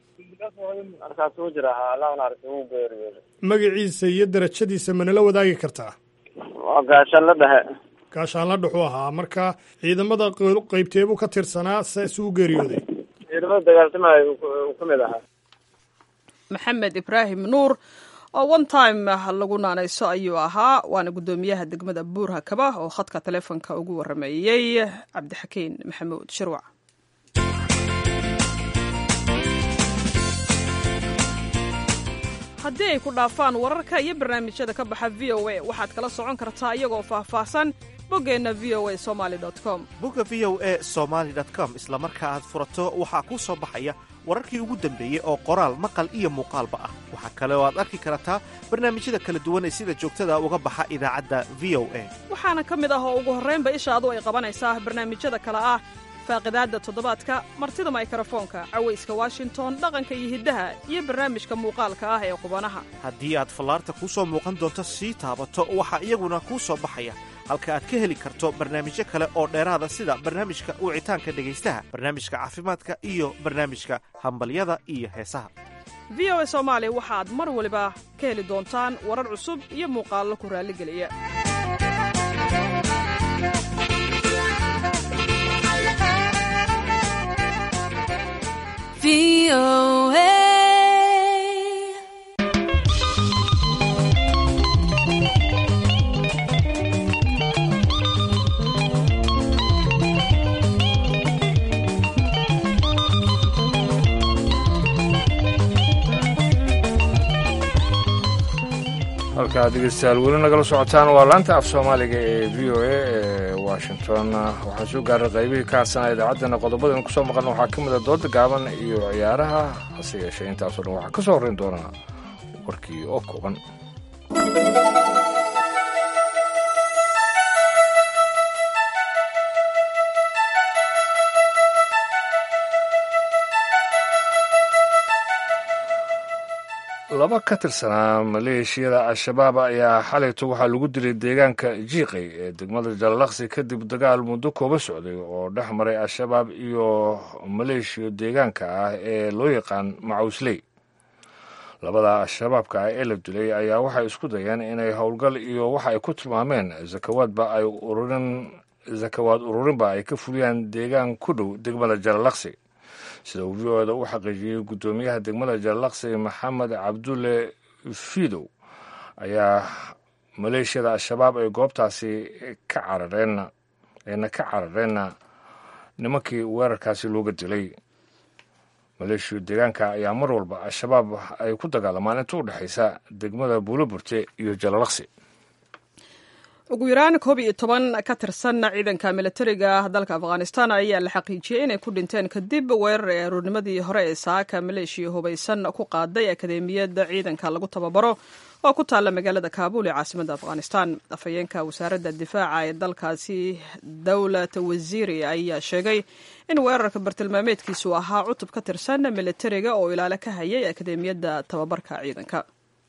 markaas uu jira allah naarisi wuu geeriyooday magaciisa iyo darajadiisa manala wadaagi kartaa waa gaashaan la dhexe gaashaanla dhuxuu ahaa marka ciidamada qeybteebuu ka tirsanaa se suu geeriyooday ciidamada dagaaltamaya uu ka mid ahaa maxamed ibraahim nuur oo one time lagu naanayso ayuu ahaa waana guddoomiyaha degmada buur hakaba oo khadka taleefonka ugu warameeyey cabdixakiin maxamuud shirwac haddii ay ku dhaafaan wararka iyo barnaamijyada ka baxa v o a waxaad kala socon kartaa iyagoo faahfaahsan boggeenna v o a somali com bogga v o a somaali com isla marka aad furato waxaa kuu soo baxaya wararkii ugu dambeeyey oo qoraal maqal iyo muuqaalba ah waxaa kale oo aad arki kartaa barnaamijyada kala duwan ee sida joogtada uga baxa idaacadda v o a waxaana ka mid ah oo ugu horraynba ishaadu ay qabanaysaa barnaamijyada kale ah faaqidaadda toddobaadka martida maykarafoonka cawayska washington dhaqanka iyo hiddaha iyo barnaamijka muuqaalka ah ee qubanaha haddii aad fallaarta kuu soo muuqan doonto sii taabato waxaa iyaguna kuu soo baxaya halka aad ka heli karto barnaamijyo kale oo dheeraada sida barnaamijka wicitaanka dhegaystaha barnaamijka caafimaadka iyo barnaamijka hambalyada iyo heesaha v o a soomaali waxaad mar waliba ka heli doontaan warar cusub iyo muuqaallo ku raalligeliya VOA. halkaa dhegeystayaal weli nagala socotaan waa laanta af soomaaliga ee v o a ee washington waxaan soo gaaray qaybihii ka hadsanaa idaacaddana qodobadaynu kusoo maqalna waxaa ka mid a dooda gaaban iyo ciyaaraha hase yeeshee intaasoo dhan waxaa ka soo horrayn doonaa warkii oo kooban laba ka tirsanaa maleeshiyada al-shabaab ayaa xalayto waxaa lagu dilay deegaanka jiiqay ee degmada jallaqsi kadib dagaal muddo kooba socday oo dhex maray al-shabaab iyo maleeshiya deegaanka ah ee loo yaqaan macawsley labada al-shabaabka ah ee la dilay ayaa waxay isku dayeen inay howlgal iyo waxa ay ku tilmaameen zakawaadba ay ururin zakawaad ururinba ay ka fuliyaan deegaan ku dhow degmada jallaqsi sida uu v o da u xaqiijiyey guddoomiyaha degmada jallaqsi maxamed cabdulle fidow ayaa maleeshiyada al-shabaab ay goobtaasi ka carareen ayna ka carareenna nimankii weerarkaasi looga dilay maleeshiya deegaanka ayaa mar walba al-shabaab ay ku dagaalamaan inta u dhexaysa degmada buuloburte iyo jallaqsi ugu yaraan koob iyo toban ka tirsan ciidanka milatariga dalka afghanistan ayaa la xaqiijiyey inay ku dhinteen kadib weerar ee aroornimadii hore ee saaka maleeshiya hubaysan ku qaaday akademiyadda ciidanka lagu tababaro oo ku taalla magaalada kaabul ee caasimadda afghanistan afhayeenka wasaaradda difaaca ee dalkaasi dowlat wasiiri ayaa sheegay in weerarka bartilmaameedkiisu ahaa cutub ka tirsan milatariga oo ilaalo ka hayay akademiyadda tababarka ciidanka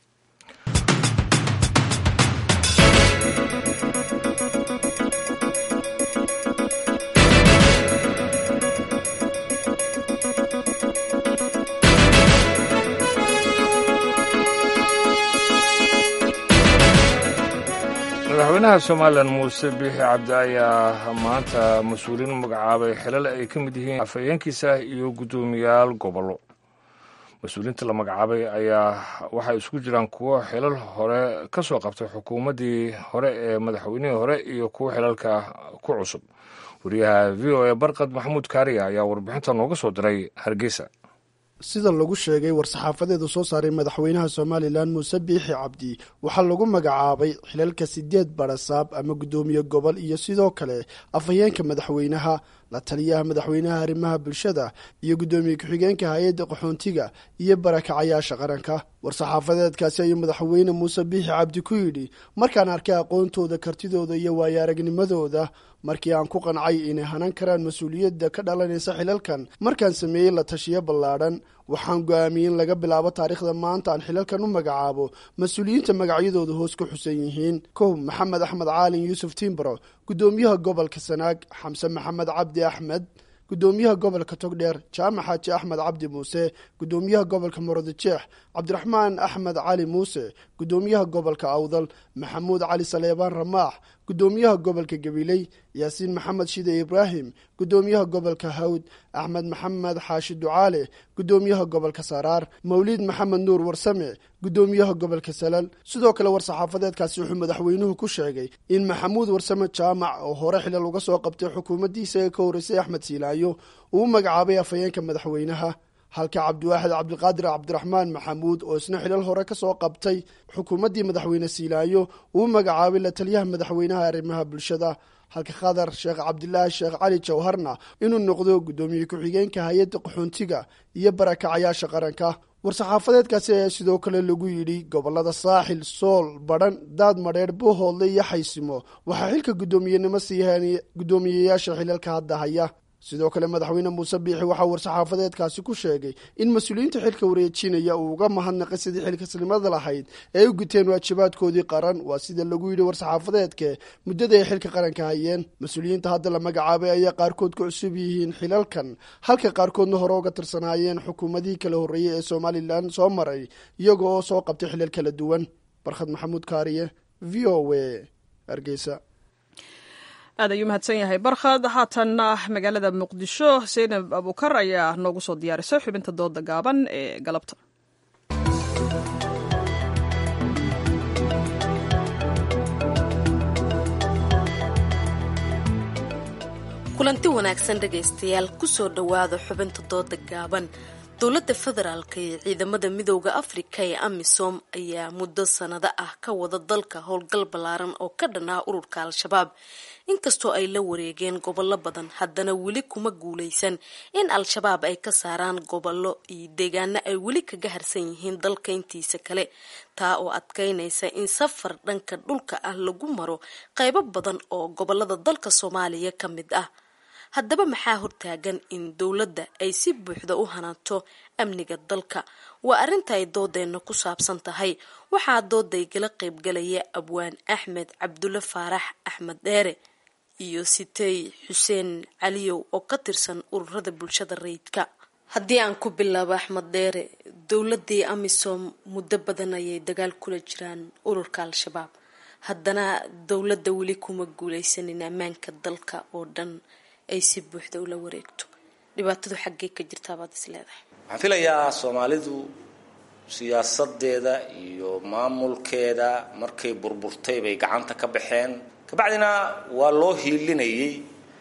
madaxweynaha somalilan muuse biixi cabdi ayaa maanta mas-uuliin magacaabay xilal ay ka mid yihiin afhayeenkiisa iyo guddoomiyaal gobollo mas-uuliinta la magacaabay ayaa waxay isku jiraan kuwo xilal hore ka soo qabtay xukuumaddii hore ee madaxweynihii hore iyo kuwo xilalka ku cusub wariyaha v o a barkad maxamuud kaariya ayaa warbixinta nooga soo diray hargeysa sida lagu sheegay war-saxaafadeedu soo saaray madaxweynaha somalilan muuse biixi cabdi waxaa lagu magacaabay xilalka sideed barasaab ama guddoomiye gobol iyo sidoo kale afhayeenka madaxweynaha la taliyaha madaxweynaha arrimaha bulshada iyo guddoomiye ku-xigeenka hay-adda qaxoontiga iyo barakacayaasha qaranka war-saxaafadeedkaasi ayuu madaxweyne muuse biixi cabdi ku yidhi markaan arkay aqoontooda kartidooda iyo waayo aragnimadooda markii aan ku qancay inay hanan karaan mas-uuliyadda ka dhalanaysa xilalkan markaan sameeyey la tashiyo ballaadhan waxaan go-aamiyey in laga bilaabo taariikhda maanta aan xilalkan u magacaabo mas-uuliyiinta magacyadooda hoos ku xusan yihiin kow maxamed axmed caalin yuusuf timbro guddoomiyaha gobolka sanaag xamse maxamed cabdi axmed guddoomiyaha gobolka togdheer jaamac xaaji axmed cabdi muuse guddoomiyaha gobolka murudijeex cabdiraxmaan axmed cali muuse guddoomiyaha gobolka awdal maxamuud cali saleebaan ramaax guddoomiyaha gobolka gabiley yaasiin maxamed shide ibraahim guddoomiyaha gobolka hawd axmed maxamed xaashi ducaale guddoomiyaha gobolka saraar mawliid maxamed nuur warsame guddoomiyaha gobolka salal sidoo kale war-saxaafadeedkaasi wuxuu madaxweynuhu ku sheegay in maxamuud warsame jaamac oo hore xilal uga soo qabtay xukuumaddiisa ee ka horreysay axmed siilaayo uu magacaabay afhayeenka madaxweynaha halka cabdiwaaxid cabdiqaadir cabdiraxmaan maxamuud oo isna xilal hore ka soo qabtay xukuumaddii madaxweyne siilaayo uu magacaabay la taliyaha madaxweynaha arrimaha bulshada halka khadar sheekh cabdilaahi sheekh cali jawharna inuu noqdo guddoomiye ku-xigeenka hay-adda qaxoontiga iyo barakacayaasha qaranka war-saxaafadeedkaasi ayaa sidoo kale lagu yidhi gobolada saaxil sool badhan daad madheer bohoodle iyo xaysimo waxaa xilka guddoomiyenimo siihaan guddoomiyeyaasha xilalka hadda haya sidoo kale madaxweyne muuse biixi waxaa war-saxaafadeedkaasi ku sheegay in mas-uuliyiinta xilka wareejinaya uu uga mahadnaqay sidii xilkasnimada lahayd ee ay u guteen waajibaadkoodii qaran waa sida lagu yidhi war-saxaafadeedke muddada ay xilka qaranka hayeen mas-uuliyiinta hadda la magacaabay ayaa qaarkood ku cusub yihiin xilalkan halka qaarkoodna hore uga tirsanaayeen xukuumadihii kala horreeyey ee somalilan soo maray iyaga oo soo qabtay xilal kala duwan barkhad maxamuud kaariye v o w hargeysa aad ayuu mahadsan yahay barkhad haatanna magaalada muqdisho seynab abukar ayaa noogu soo diyaarisay xubinta dooda gaaban ee galabta kulanti wanaagsan dhegaystayaal kusoo dhowaada xubinta dooda gaaban dowladda federaalk ee ciidamada midooda afrika ee amisom ayaa muddo sanado ah ka wada dalka howlgal ballaaran oo ka dhan ah ururka al-shabaab inkastoo ay la wareegeen gobollo badan haddana weli kuma guuleysan in al-shabaab ay ka saaraan gobollo iyo deegaano ay weli kaga harsan yihiin dalka intiisa kale taa oo adkeynaysa in safar dhanka dhulka ah lagu maro qaybo badan oo gobolada dalka soomaaliya ka mid ah haddaba maxaa hortaagan in dowladda ay si buuxda u hanaato amniga dalka waa arrinta ay doodeenna ku saabsan tahay waxaa doodaygala qaybgalaya abwaan axmed cabdulle faarax axmed dheere iyo sitey xuseen caliyow oo ka tirsan ururada bulshada rayidka haddii aan ku bilaabo axmed dheere dowladii amisom muddo badan ayay dagaal kula jiraan ururka al-shabaab haddana dowladda weli kuma guuleysanin ammaanka dalka oo dhan ay si buuxda ula wareegto dhibaatadu xaggee ka jirtaabaad is leedahay waxaan filayaa soomaalidu siyaasadeeda iyo maamulkeeda markay burburtay bay gacanta ka baxeen kabacdina waa loo hiilinayay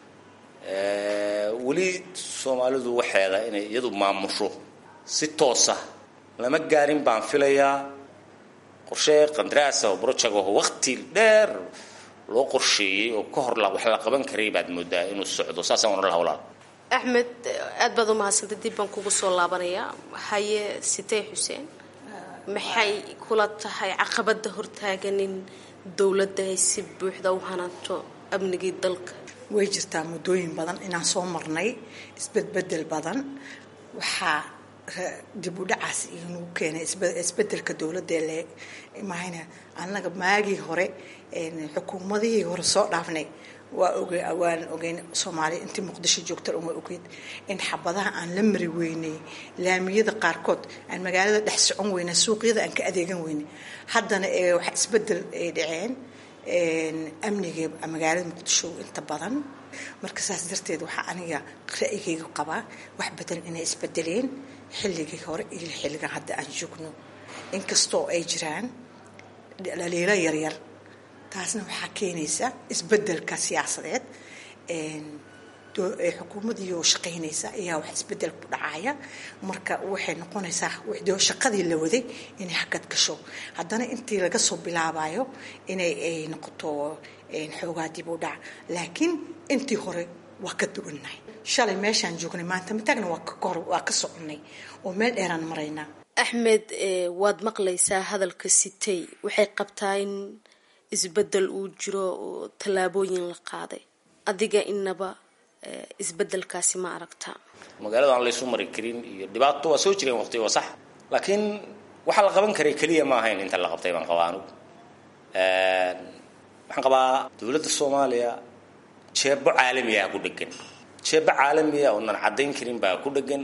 weli soomaalidu waxeeda inay iyadu maamusho si toosa lama gaarin baan filayaa qorshe qandaraasa oo brojago waqti dheer loo qorsheeyey oo ka hor wax la qaban karay baad moodaa inuu socdo saasaan ohan laha walaal axmed aada baad umahadsantay dib baan kugu soo laabanayaa haye sitey xuseen maxay kula tahay caqabada hortaagan in dowladda ay si buuxda u hananto amnigii dalka way jirtaa muddooyin badan inaan soo marnay isbedbedel badan waxaa dib u dhacaas inuu keenay isbedelka dowladda le mahayna annaga maagii hore xukuumadihii hore soo dhaafnay waa oge waan ogeyn soomaaliya intii muqdisho joogta uma ogeyd in xabadaha aan la mari weynay laamiyada qaarkood aan magaalada dhex socon weynay suuqyada aan ka adeegan weynay haddana waxa isbedel ay dhaceen amniga magaalada muqdisho inta badan marka saas darteed waxaa aniga ra'yigayga qabaa wax badan inay isbedeleen xilligii hore iyo xilligan hadda aan joogno inkastoo ay jiraan dhaliilo yaryar taasna waxaa keenaysa isbedelka siyaasadeed xukuumadii shaqaynaysa ayaa wax isbedel ku dhacaya marka waxay noqonaysaa shaqadii la waday inay hakad gasho haddana intii laga soo bilaabayo inay ay noqoto xoogaa dib u dhac laakiin intii hore waa ka duwannahay shalay meeshaan joognay maanta mataagna waa ka soconnay oo meel dheeraan maraynaa axmed waad maqlaysaa hadalka sitey waxay qabtaa in isbedel uu jiro oo tallaabooyin la qaaday adiga inaba isbedelkaasi ma aragtaa magaalada aan laysu mari karin iyo dhibaato waa soo jireen waqti waa sax laakiin waxaa la qaban karay keliya ma ahayn inta la qabtay baan qabaa anugu waxaan qabaa dowladda soomaaliya jeebo caalamiyaa ku dhegan jeebo caalamiya oonan caddayn karin baa ku dhegan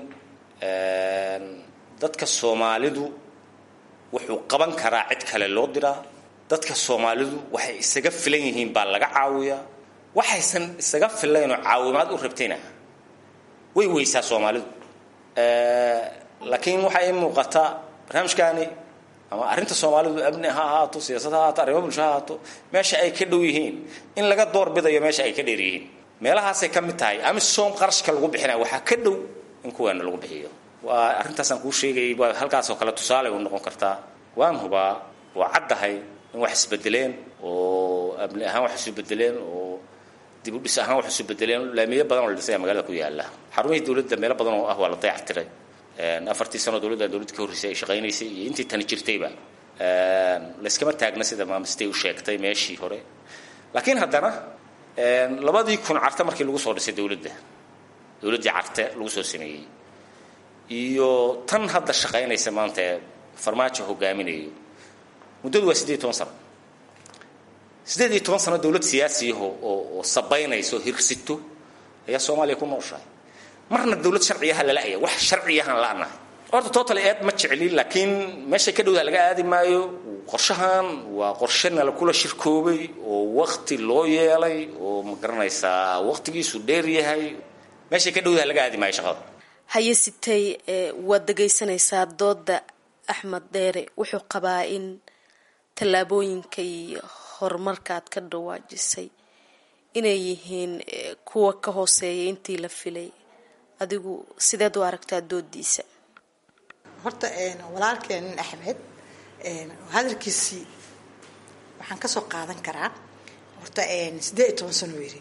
dadka soomaalidu wuxuu qaban karaa cid kale loo diraa dadka soomaalidu waxay isaga filan yihiin baa laga caawiyaa waxaysan isaga filaynoo caawimaad u rabtayna way weysaa soomaalidu laakiin waxaa ii muuqata barnaamijkaani ama arrinta soomaalidu amni ha ahaato siyaasad ha ahaato arrimo bulsho ha ahaato meesha ay ka dhow yihiin in laga doorbidayo meesha ay ka dheer yihiin meelahaasay ka mid tahay amisom qarashka lagu bixinaya waxaa ka dhow in kuweena lagu bixiyo waa arrintaasaan kuu sheegayay waa halkaasoo kale tusaale u noqon kartaa waan hubaa waa caddahay in wax isbedeleen oo amni ahaan wax isu bedeleen oo dib u dhis ahaan wax isu bedeleen laamiyo badan oo la dhisaya magaalada ku yaala xarumihii dowladda meelo badan oo ah waa la dayactiray afartii sano dowladda dowladda ka horreysay ay shaqaynaysay iyo intii tani jirtayba layskama taagna sida maamistay u sheegtay meeshii hore laakiin haddana labadii kun carte markii lagu soo dhisay dowladda dowladdii carte lagu soo sameeyey iyo tan hadda shaqaynaysa maanta ee farmaajo hogaaminayo muddadu waa siddeed iyo toban sano siddeed iyo toban sano dowlad siyaasiyaho oo oo sabaynayso hirsito ayaa soomaaliya ku nooshahay marna dowlad sharciyaha lala'aya wax sharciyahaan la'nahay horta total eed ma jecli laakiin meeshay ka dhowdaha laga aadi maayo qorshahan waa qorshe nala kula shirkoobay oo wakti loo yeelay oo ma garanaysaa waktigiisu dheer yahay meeshay ka dhowdaha laga aadi maayo shaqada haye sitay waad dhegaysanaysaa dooda axmed dheere wuxuu qabaa in tallaabooyinka iyo horumarka aad ka dhawaajisay inay yihiin kuwa ka hooseeya intii la filay adigu sideed u aragtaa doodiisa horta walaalkeenin axmed hadalkiisii waxaan kasoo qaadan karaa horta siddeed iyo toban sano yiri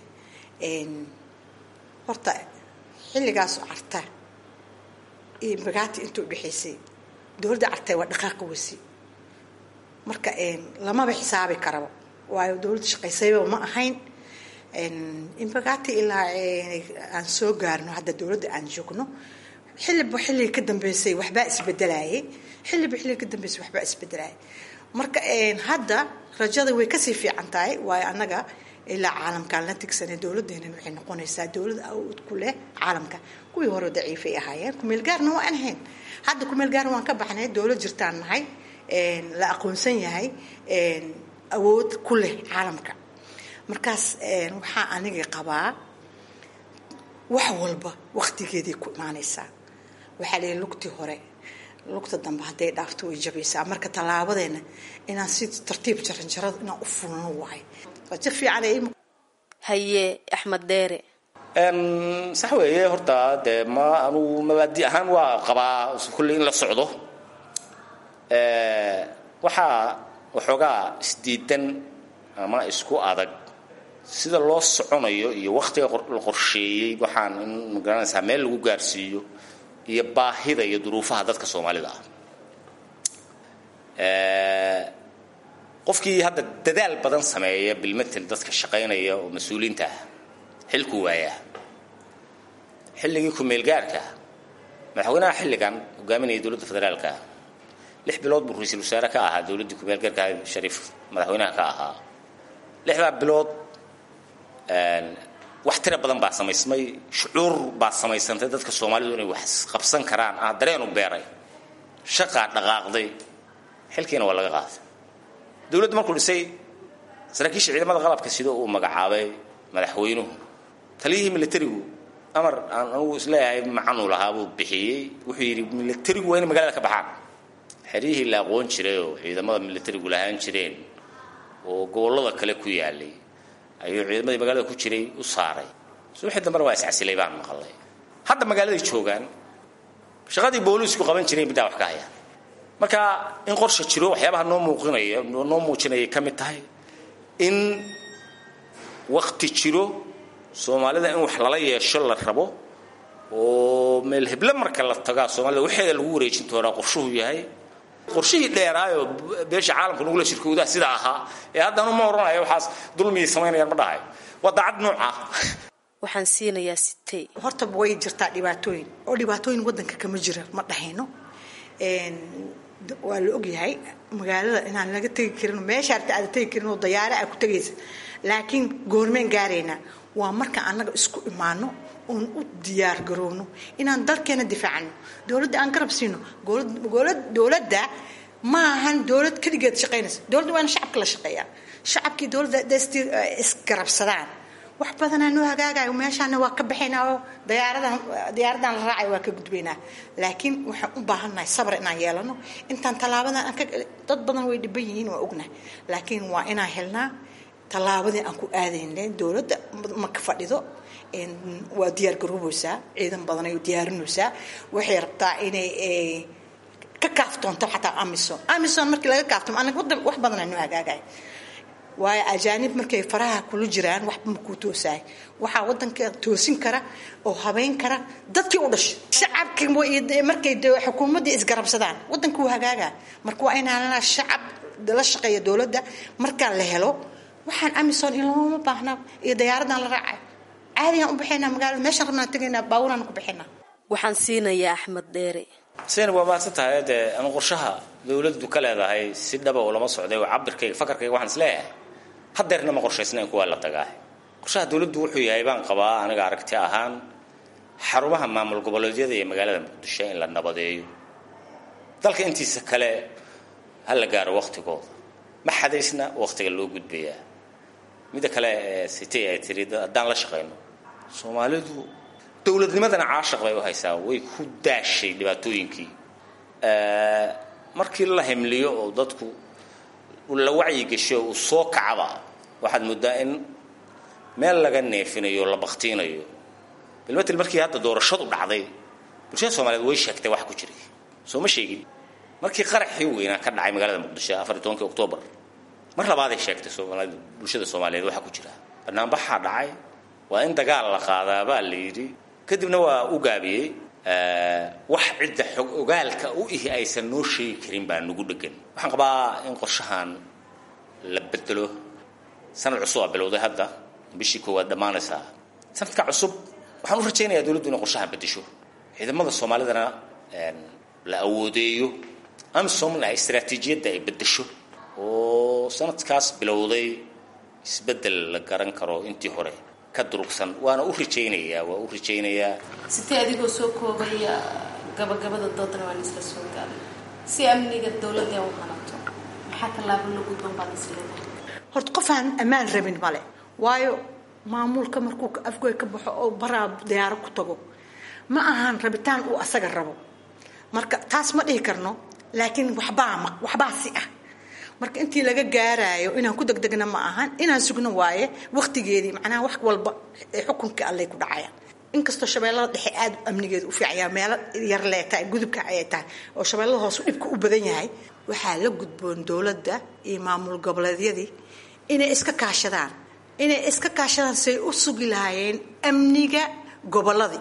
horta xilligaas carta iyo bagaati inta udhexaysay dowladda cartay waa dhaqaaqa weysi marka lamaba xisaabi karaba waayo dowladda shaqaysayba ma ahayn inbagaati ilaa aan soo gaarno hadda dowladda aan joogno xilliba xilliga ka dambeysay waxbaa isbedelayay xilliba xilliga ka dambeysay waxbaa isbedelayay marka hadda rajada way kasii fiican tahay waayo annaga ilaa caalamkaan la tigsanay dowladeenan waxay noqonaysaa dowlad awood ku leh caalamka kuwii hore daciifay ahaayeen kumeel gaarna waa aan ahayn hadda kumeel gaarna waan ka baxnay dowlad jirtaan nahay la aqoonsan yahay awood ku leh caalamka markaas waxaa aniga qabaa wax walba waktigeeday ku imaanaysaa waxaa layihi lugtii hore lugta dambe hadday dhaafto way jabaysaa marka tallaabadeena inaan si tartiib jaranjarada inaan u fulno waay rajo fiican haye axmed dheere sax weeye horta dee ma anugu mabaadi ahaan waa qabaa kulley in la socdo waxaa waxoogaa isdiidan ama isku adag sida loo soconayo iyo waktiga la qorsheeyey waxaan in magaranaysaa meel lagu gaarsiiyo iyo baahida iyo duruufaha dadka soomaalida ah qofkii hadda dadaal badan sameeya bilmatel dadka shaqaynaya oo mas-uuliinta ah xilku waayaa xilligii ku-meelgaarka madaxweynaha xilligan hogaaminaya dowladda federaalka lix bilood buu ra-iisul wasaare ka ahaa dowladdii ku-meelgaarka shariif madaxweynaha ka ahaa lixdaa bilood wax tira badan baa samaysmay shucuur baa samaysantay dadka soomaalidu inay wax qabsan karaan ah dareenu beeray shaqaa dhaqaaqday xilkiina waa laga qaaday dowladdu markuu dhisay saraakiisha ciidamada qalabka sida uu magacaabay madaxweynuhu taliyihii militarigu amar aan anugu isleeyahay macanuu lahaa buu bixiyey wuxuu yidhi militarigu waa inay magaalada ka baxaan xeryihii la aqoon jiray oo ciidamada militarigu lahaan jireen oo gobollada kale ku yaalay ayuu ciidamadii magaalada ku jiray u saaray subaxii dambena waa iscasilay baan maqalay hadda magaaladay joogaan shaqadii booliisku qaban jireen middaa wax ka hayaan marka in qorsha jiro waxyaabaha noo muuqinaya noo muujinayay ka mid tahay in wakti jiro soomaalida in wax lala yeesho la rabo oo meel heble marka la tagaa soomaalida waxeeda lagu wareejin doonaa qorshuhu yahay qorshihii dheeraayoo beesha caalamka nagula shirkoodaa sida ahaa ee haddanu ma odhanayo waxaas dulmiyay samaynayaan ma dhahayo waa daacad nooca waxaan siinayaa sitay horta way jirtaa dhibaatooyin oo dhibaatooyin wadanka kama jira ma dhahayno waa la ogyahay magaalada inaan laga tegi karin meesha arta aada tegi karin oo dayaare aa ku tegaysa laakiin goormeen gaaraynaa waa marka annaga isku imaano oon u diyaar garoowno inaan dalkeena difaacno dowladda aan garab siino dowladda ma ahan dowlad keligeed shaqaynaysa dowladda waa in shacabka la shaqeeyaa shacabkii dowladda isgarabsadaan wax badanaa noo hagaagayo meeshaana waa ka baxaynaa oo dayaaradan diyaaradan la raacay waa ka gudbaynaa laakiin waxaan u baahannahay sabr inaan yeelano intaan tallaabadan aan ka dad badan way dhiban yihiin waa ognahay laakiin waa inaan helnaa tallaabadii aan ku aadayna dowladda ma ka fadhido waa diyaar garoobaysaa ciidan badan ay diyaarinaysaa waxay rabtaa inay ka kaaftoonto xataa amison amison markii laga kaaftoomo anaga wadan wax badanaa noo hagaagaya waayo ajaanib markay faraha kula jiraan waxba makuu toosaay waxaa wadanka toosin kara oo habeyn kara dadkii u dhashay shacabkii markay xukuumaddii isgarabsadaan wadanka wuu hagaagaa marka waa inaan shacab la shaqeeya dowladda markaa la helo waxaan amison in looma baahna iyo dayaaradan la raacay caadigaan u baxaynaa magaalada meeshaan rabnaan tegaynaa baaburaan ku baxaynaa waxaan siinayaa axmed dheere seen waa mahadsan tahay dee anu qorshaha dowladdu ka leedahay si dhaba oo lama socday oo cabirkayga fakarkayga waxaan is leeyahay hadeerna ma qorshaysnayn kuwaa la tagaa qorshaha dowladdu wuxuu yahay baan qabaa aniga aragti ahaan xarumaha maamul goboleedyada iyo magaalada muqdisho in la nabadeeyo dalka intiisa kale ha la gaaro waktigooda ma xadaysna waktiga loo gudbayaa midda kale sitay ay tiri haddaan la shaqayno soomaalidu dowladnimadana caashaq bay u haysaa way ku daashay dhibaatooyinkii markii la himliyo oo dadku la wacyigesho uu soo kacaba waxaad moodaa in meel laga neefinayo la baktiinayo bilmatel markii hadda doorashadu dhacday bulshada soomaaliyeed way sheegtay wax ku jiray soo ma sheegin markii qaraxii weynaa ka dhacay magaalada muqdisho afar iyo tobankii oktoobar mar labaaday sheegtay soomaalida bulshada soomaaliyeed waxa ku jira banaanbaxaa dhacay waa in dagaal la qaadaa baa la yidhi kadibna waa u gaabiyey wax cidda xog ogaalka u ihi aysan noo sheegi karin baa nagu dhegan waxaan qabaa in qorshahan la bedelo sanad cusub aa bilowday hadda bishii koowaad dhammaanaysaa sanadka cusub waxaan u rajaynayaa dowladdu inay qorshahan bedesho ciidamada soomaalidana la awoodeeyo amisomna istaraatiijiyadda ay bedesho oo sanadkaas bilowday isbeddel la garan karo intii hore ka durugsan waana u rajaynayaa waa u rajaynayaa sitee adigoo soo koobaya gabagabada doodana waan isla soo gaaray si amniga dowladda u hanato maxaa tallaabo la gudban baad isleedahay horta qof aan ammaan rabin male waayo maamulka markuu afgoy ka baxo oo baraa diyaaro ku tago ma ahan rabitaan uu asaga rabo marka taas ma dhihi karno laakiin waxbaa ma waxbaa si ah marka intii laga gaaraayo inaan ku degdegna ma ahan inaan sugno waaye waktigeedii macnaha wax walba xukunka allay ku dhacayaan inkastoo shabeellada dhexe aada amnigeeda u fiicaya meelo yar lee tahay gudubka ayay tahay oo shabeellada hoose dhibka u badan yahay waxaa la gudboon dowladda iyo maamul goboleedyadii inay iska kaashadaan inay iska kaashadaan say u sugi lahaayeen amniga gobolladii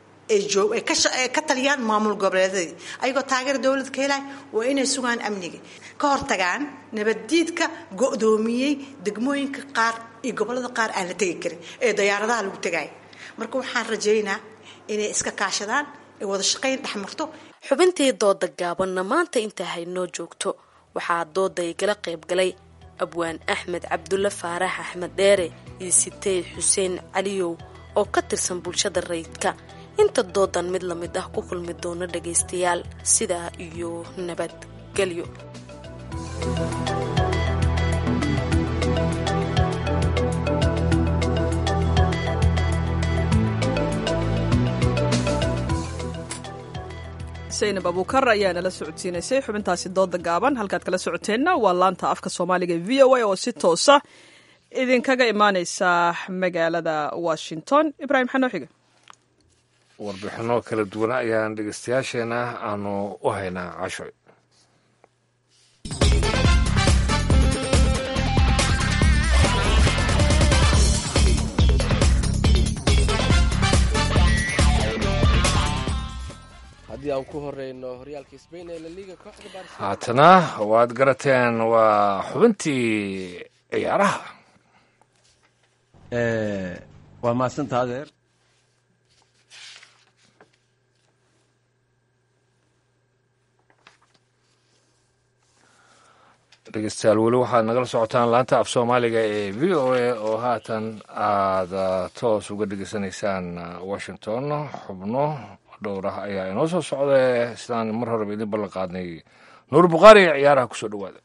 ay ka taliyaan maamul goboleedyadii ayagoo taageera dowlad ka helay waa inay sugaan amniga ka hortagaan nabaddiidka go-doomiyey degmooyinka qaar iyo gobollada qaar aan la tegi karin ee dayaaradaha lagu tegaya marka waxaan rajaynaa inay iska kaashadaan ay wada shaqayn dhexmarto xubintii dooda gaabanna maanta intaa haynoo joogto waxaa dooda igala qayb galay abwaan axmed cabdulle faarax axmed dheere iyo sitey xuseen caliyow oo ka tirsan bulshada rayidka inta doodan mid la mid ah ku kulmi doono dhagaystayaal sidaa iyo nabadgelyo saynab abuukar ayaa nala socodsiinaysay xubintaasi dooda gaaban halkaad kala socoteenna waa laanta afka soomaaliga v o a oo si toosa idinkaga imaaneysa magaalada washington ibraahim xanoo xiga warbixino kala duwan ayaan dhegeystayaasheena aanu u haynaa cashoy haddii aan ku horeyno horyaalka sbain ee laliga kooxda barcelona haatana waad garateen waa xubintii ciyaaraha waa mahadsanta adeer dhegeystayaal weli waxaad nagala socotaan laanta af soomaaliga ee v o a oo haatan aada toos uga dhegeysanaysaan washington xubno dhowr ah ayaa inoo soo socda sidaan mar horeba idin ballan qaadnay nuur bukhaari ee ciyaaraha kusoo dhawaada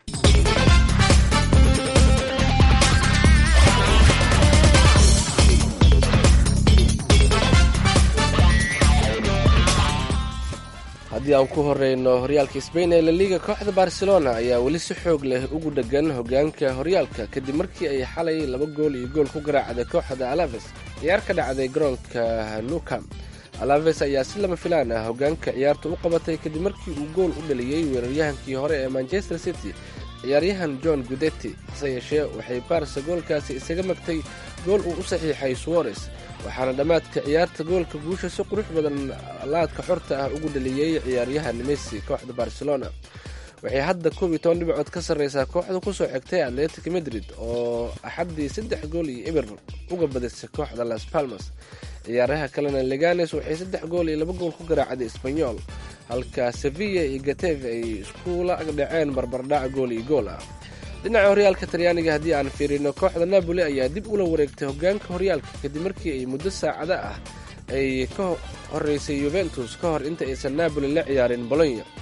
haddii aan ku horeyno horyaalka sbain ee laliga kooxda barcelona ayaa weli si xoog leh ugu dhegan hogaanka horyaalka kadib markii ay xalay laba gool iyo gool ku garaacday kooxda alaves ciyaar ka dhacday garoonka nucam alaves ayaa si lama filaan ah hogaanka ciyaarta u qabatay kadib markii uu gool u dhaliyey weeraryahankii hore ee manchester city ciyaaryahan john gudetti hase yeeshee waxay barsa goolkaasi isaga magtay gool uu u saxiixay suwares waxaana dhammaadka ciyaarta goolka guusha si qurux badan laadka xorta ah ugu dhaliyey ciyaaryahan messi kooxda barcelona waxay hadda koob iyo toban dhibcood ka sarreysaa kooxda kusoo xigtay atletic madrid oo axaddii saddex gool iyo ibir uga badisay kooxda las palmas ciyaaraha kalena leganes waxay saddex gool iyo laba gool ku garaacday sbanyol halka sevilla iyo gateve ay iskula agdhaceen barbardhac gool iyo gool ah dhinaca horyaalka talyaaniga haddii aan fiirino kooxda napoli ayaa dib ula wareegtay hogaanka horyaalka kadib markii ay muddo saacada ah ay ka horeysay yuventus ka hor inta aysan napoli la ciyaarin bolonya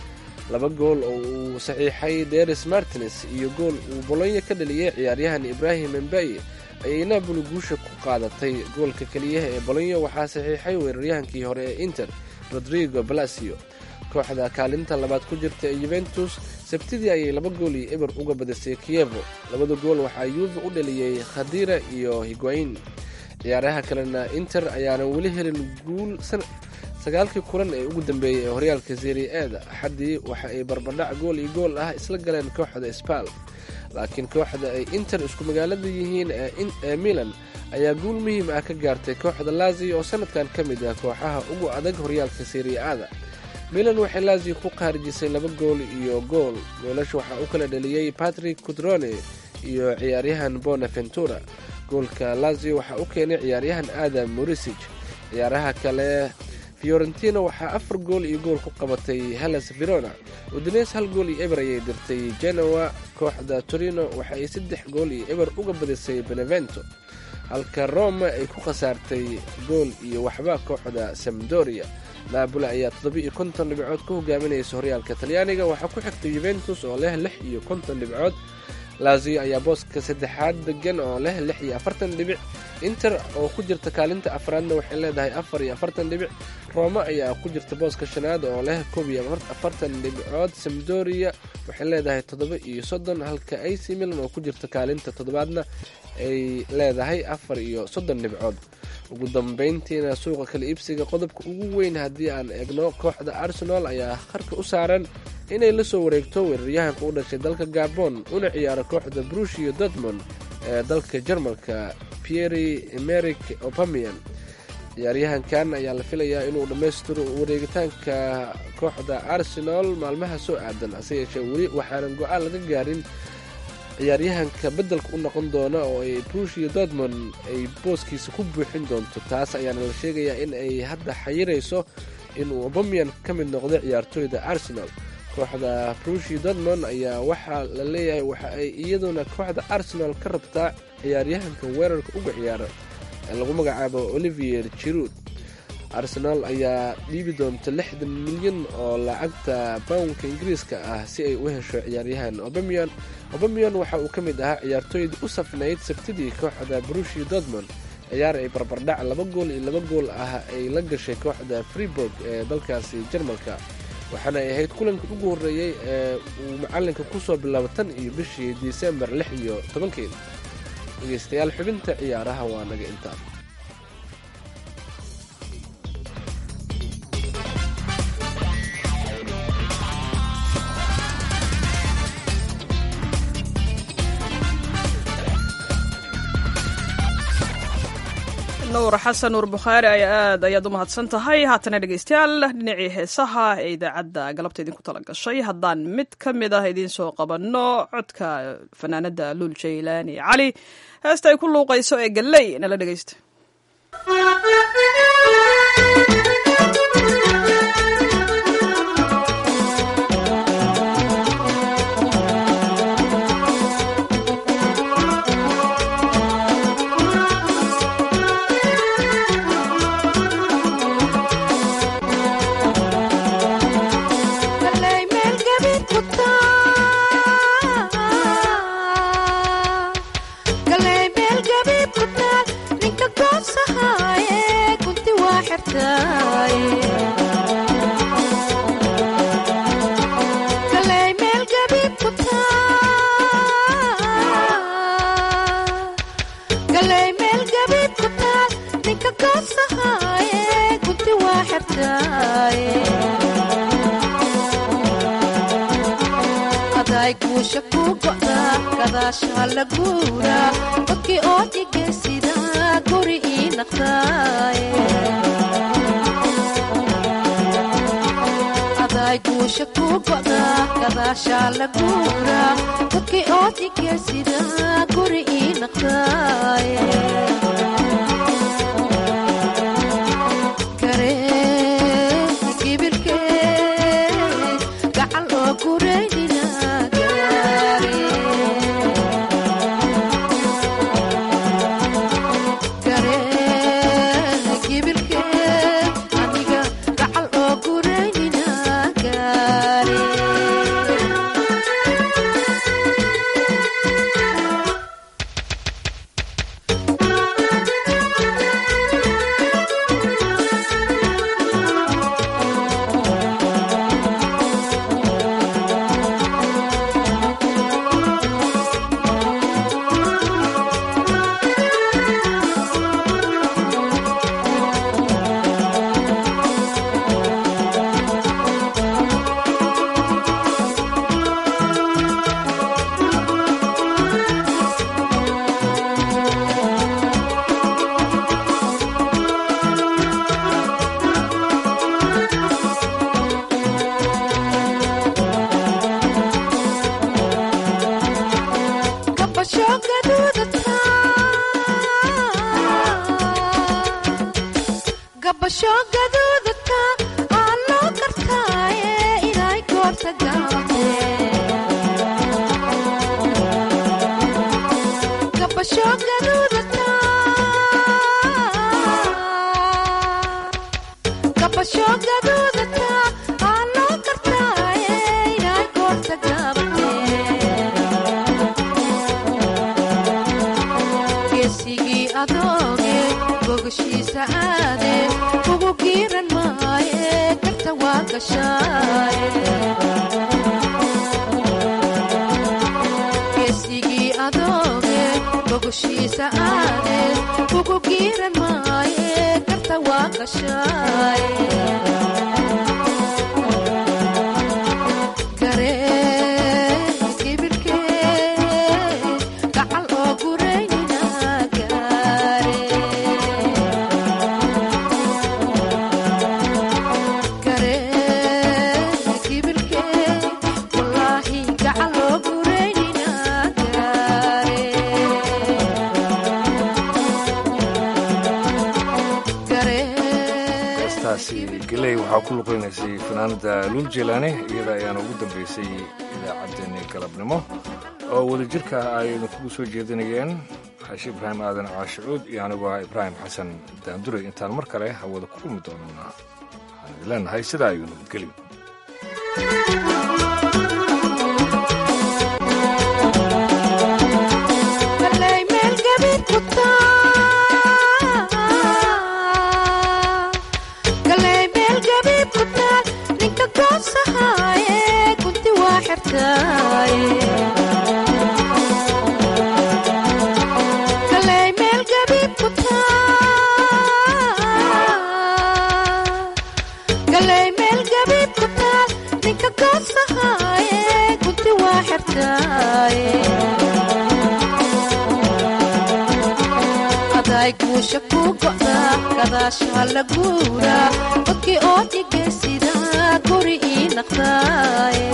laba gool oo uu saxiixay deris martines iyo gool uu bolonya ka dhaliyey ciyaaryahan ibrahim embeye ayay napoli guusha ku qaadatay goolka keliyaha ee bolonya waxaa saxiixay weeraryahankii hore ee inter rodrigo balasio kooxda kaalinta labaad ku jirta ee yuventus sabtidii ayay laba gool iyo eber uga badisay kievo labada gool waxaa yuve u dhaliyey khadira iyo higuain ciyaaraha kalena inter ayaanan weli helin guul sagaalkii kulan ee ugu dambeeyey ee horyaalka serie eeda axaddii waxa ay barbardhac gool iyo gool ah isla galeen kooxda sbal laakiin kooxda ay inter isku magaalada yihiin ee milan ayaa guul muhiim ah ka gaartay kooxda lazio oo sanadkan ka mid ah kooxaha ugu adag horyaalka serie aada milan waxay lazio ku qaarijisay laba gool iyo gool goolasha waxaa u kala dhaliyey patrick cudrone iyo ciyaaryahan bonaventura goolka lazio waxaa u keenay ciyaaryahan adam morisig ciyaaraha kale fiorentina waxaa afar gool iyo gool ku qabatay hellas verona udines hal gool iyo eber ayay dirtay genoa kooxda torino waxa ay saddex gool iyo eber uga badisay benevento halka roma ay ku khasaartay gool iyo waxba kooxda samdoria naaboli ayaa toddoba-iyo konton dhibcood ku hogaaminaysa horyaalka talyaaniga waxaa ku xigtay yuventus oo leh lix iyo konton dhibcood lazio ayaa booska saddexaad degan oo leh lix iyo afartan dhibic inter oo ku jirta kaalinta afraadna waxay leedahay afar iyo afartan dhibic roma ayaa ku jirta booska shanaad oo leh koob iyo afartan dhibcood samdoria waxay leedahay toddoba iyo soddon halka ac milan oo ku jirta kaalinta toddobaadna ay leedahay afar iyo soddon dhibcood ugu dambeyntiina suuqa kala iibsiga qodobka ugu weyn haddii aan eegno kooxda arsenal ayaa qarka u saaran inay la soo wareegto weeraryahanka u dhashay dalka gabon una ciyaaro kooxda brushio dortmond ee dalka jarmalka pieri emeric opamian ciyaaryahankan ayaa la filayaa inuu dhammaystiro wareegitaanka kooxda arsenal maalmaha soo aadan hase yeeshee weli waxaanan go-aan laga gaarin ciyaaryahanka beddelka u noqon doona oo ay brushio dortmond ay booskiisa ku buuxin doonto taas ayaana la sheegayaa in ay hadda xayirayso inuu obamian ka mid noqdo ciyaartooyda arsenal kooxda brushio dortmond ayaa waxaa la leeyahay waxa ay iyaduna kooxda arsenal ka rabtaa ciyaaryahanka weerarka uga ciyaara ee lagu magacaabo olivier jirud arsenal ayaa dhiibi doonta lixdan milyan oo lacagta bawnka ingiriiska ah si ay u hesho ciyaaryahan obamian obamian waxa uu ka mid ahaa ciyaartooydii u safnayd sabtidii kooxda brushio dortmond ciyaar ay barbardhac laba gool iyo laba gool ah ay la gashay kooxda freeburg ee dalkaasi jarmalka waxaana ay ahayd kulankii ugu horreeyey ee uu macalinka kusoo bilaabo tan iyo bishii disembar lix iyo tobankeed dhegeystayaal xubinta ciyaaraha waa naga intaa nuur xasan nuur bukhaari ayaa aad ayaad u mahadsan tahay haatana dhegeystayaal dhinacii heesaha ee idaacadda galabta idinku tala gashay haddaan mid ka mid ah idiin soo qabanno codka fanaanada luul jaylaani cali heesta ay ku luuqayso ee galley nala dhegeysta dadkii oo dhigaysida guri ii naqdaaday guusha ku go'da gadaashaa la guura dadkii oo dhigaysida guri ii naqdaaye gacal oo gureynina aniga gacal oo gureynina gaare gaduudka aan loo kartaaye inay goorta gaabtee gabasho gaduudka gabasho gaduudka aan loo kartaaye inay goorta gaabtee geesigii adooge gogashiisa aade ugu giiran maaye karta waa gashaaye geesigii adooge gogashiisa aade ugu giiran maaye karta waa gashaaye garee kibirkee gacal oo gureynina gaare garee kibirkee wallaahi gacal oo gureynina gaare heestaasi geley waxaa ku luqeynaysay fanaanada luul jeelaane iyada ayaana ugu dambeysay idaacaddeenni galabnimo oo wadajirka ay idinkugu soo jeedinayeen xaashi ibraahim aadan caashicuud iyo anigoo ah ibraahim xasan daanduray intaan mar kale hawada ku kulmi doonana waxaan idin leenahay sidaa ayuu nabadgelyo Kalay meel gabiid ku taal Kalay meel gabiid ku taal ninka goosahaaye kunti waa xirtaaye Kalay meel gabiid ku taal Kalay meel gabiid ku taal ninka goosahaaye kunti waa xirtaaye aday guusha ku go'da gadaasha la guura dadkii oo dhigaysida guri ii naqdaaye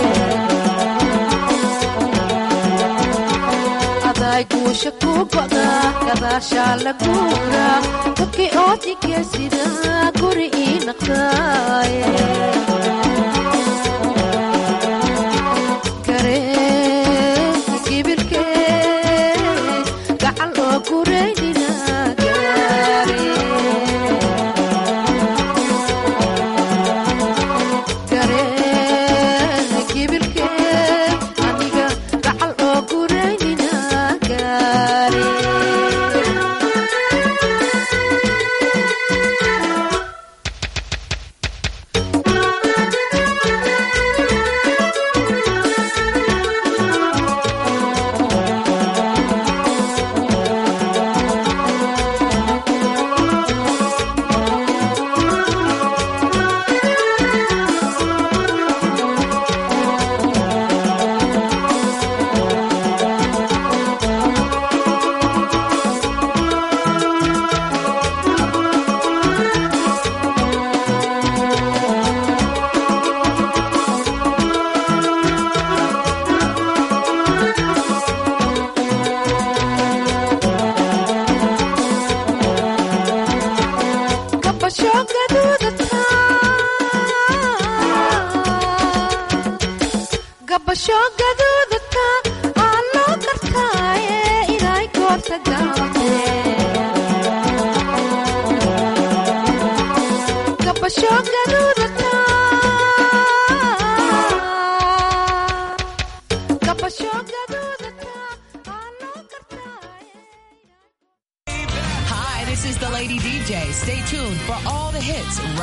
aday guusha ku go'da gadaasha la guura dadkii oo dhigaysida guri ii naqdaaye garee kibirkee gacal oo gureynina gaare garee kibirkee aniga gacal oo gureynina gaare gabasho gaduudata gabasho gaduudata aan loo kartaaye inay goorta gaabtee gabasho gaduudata gabasho gaduudata Hi, this is the Lady DJ. Stay tuned for all the hits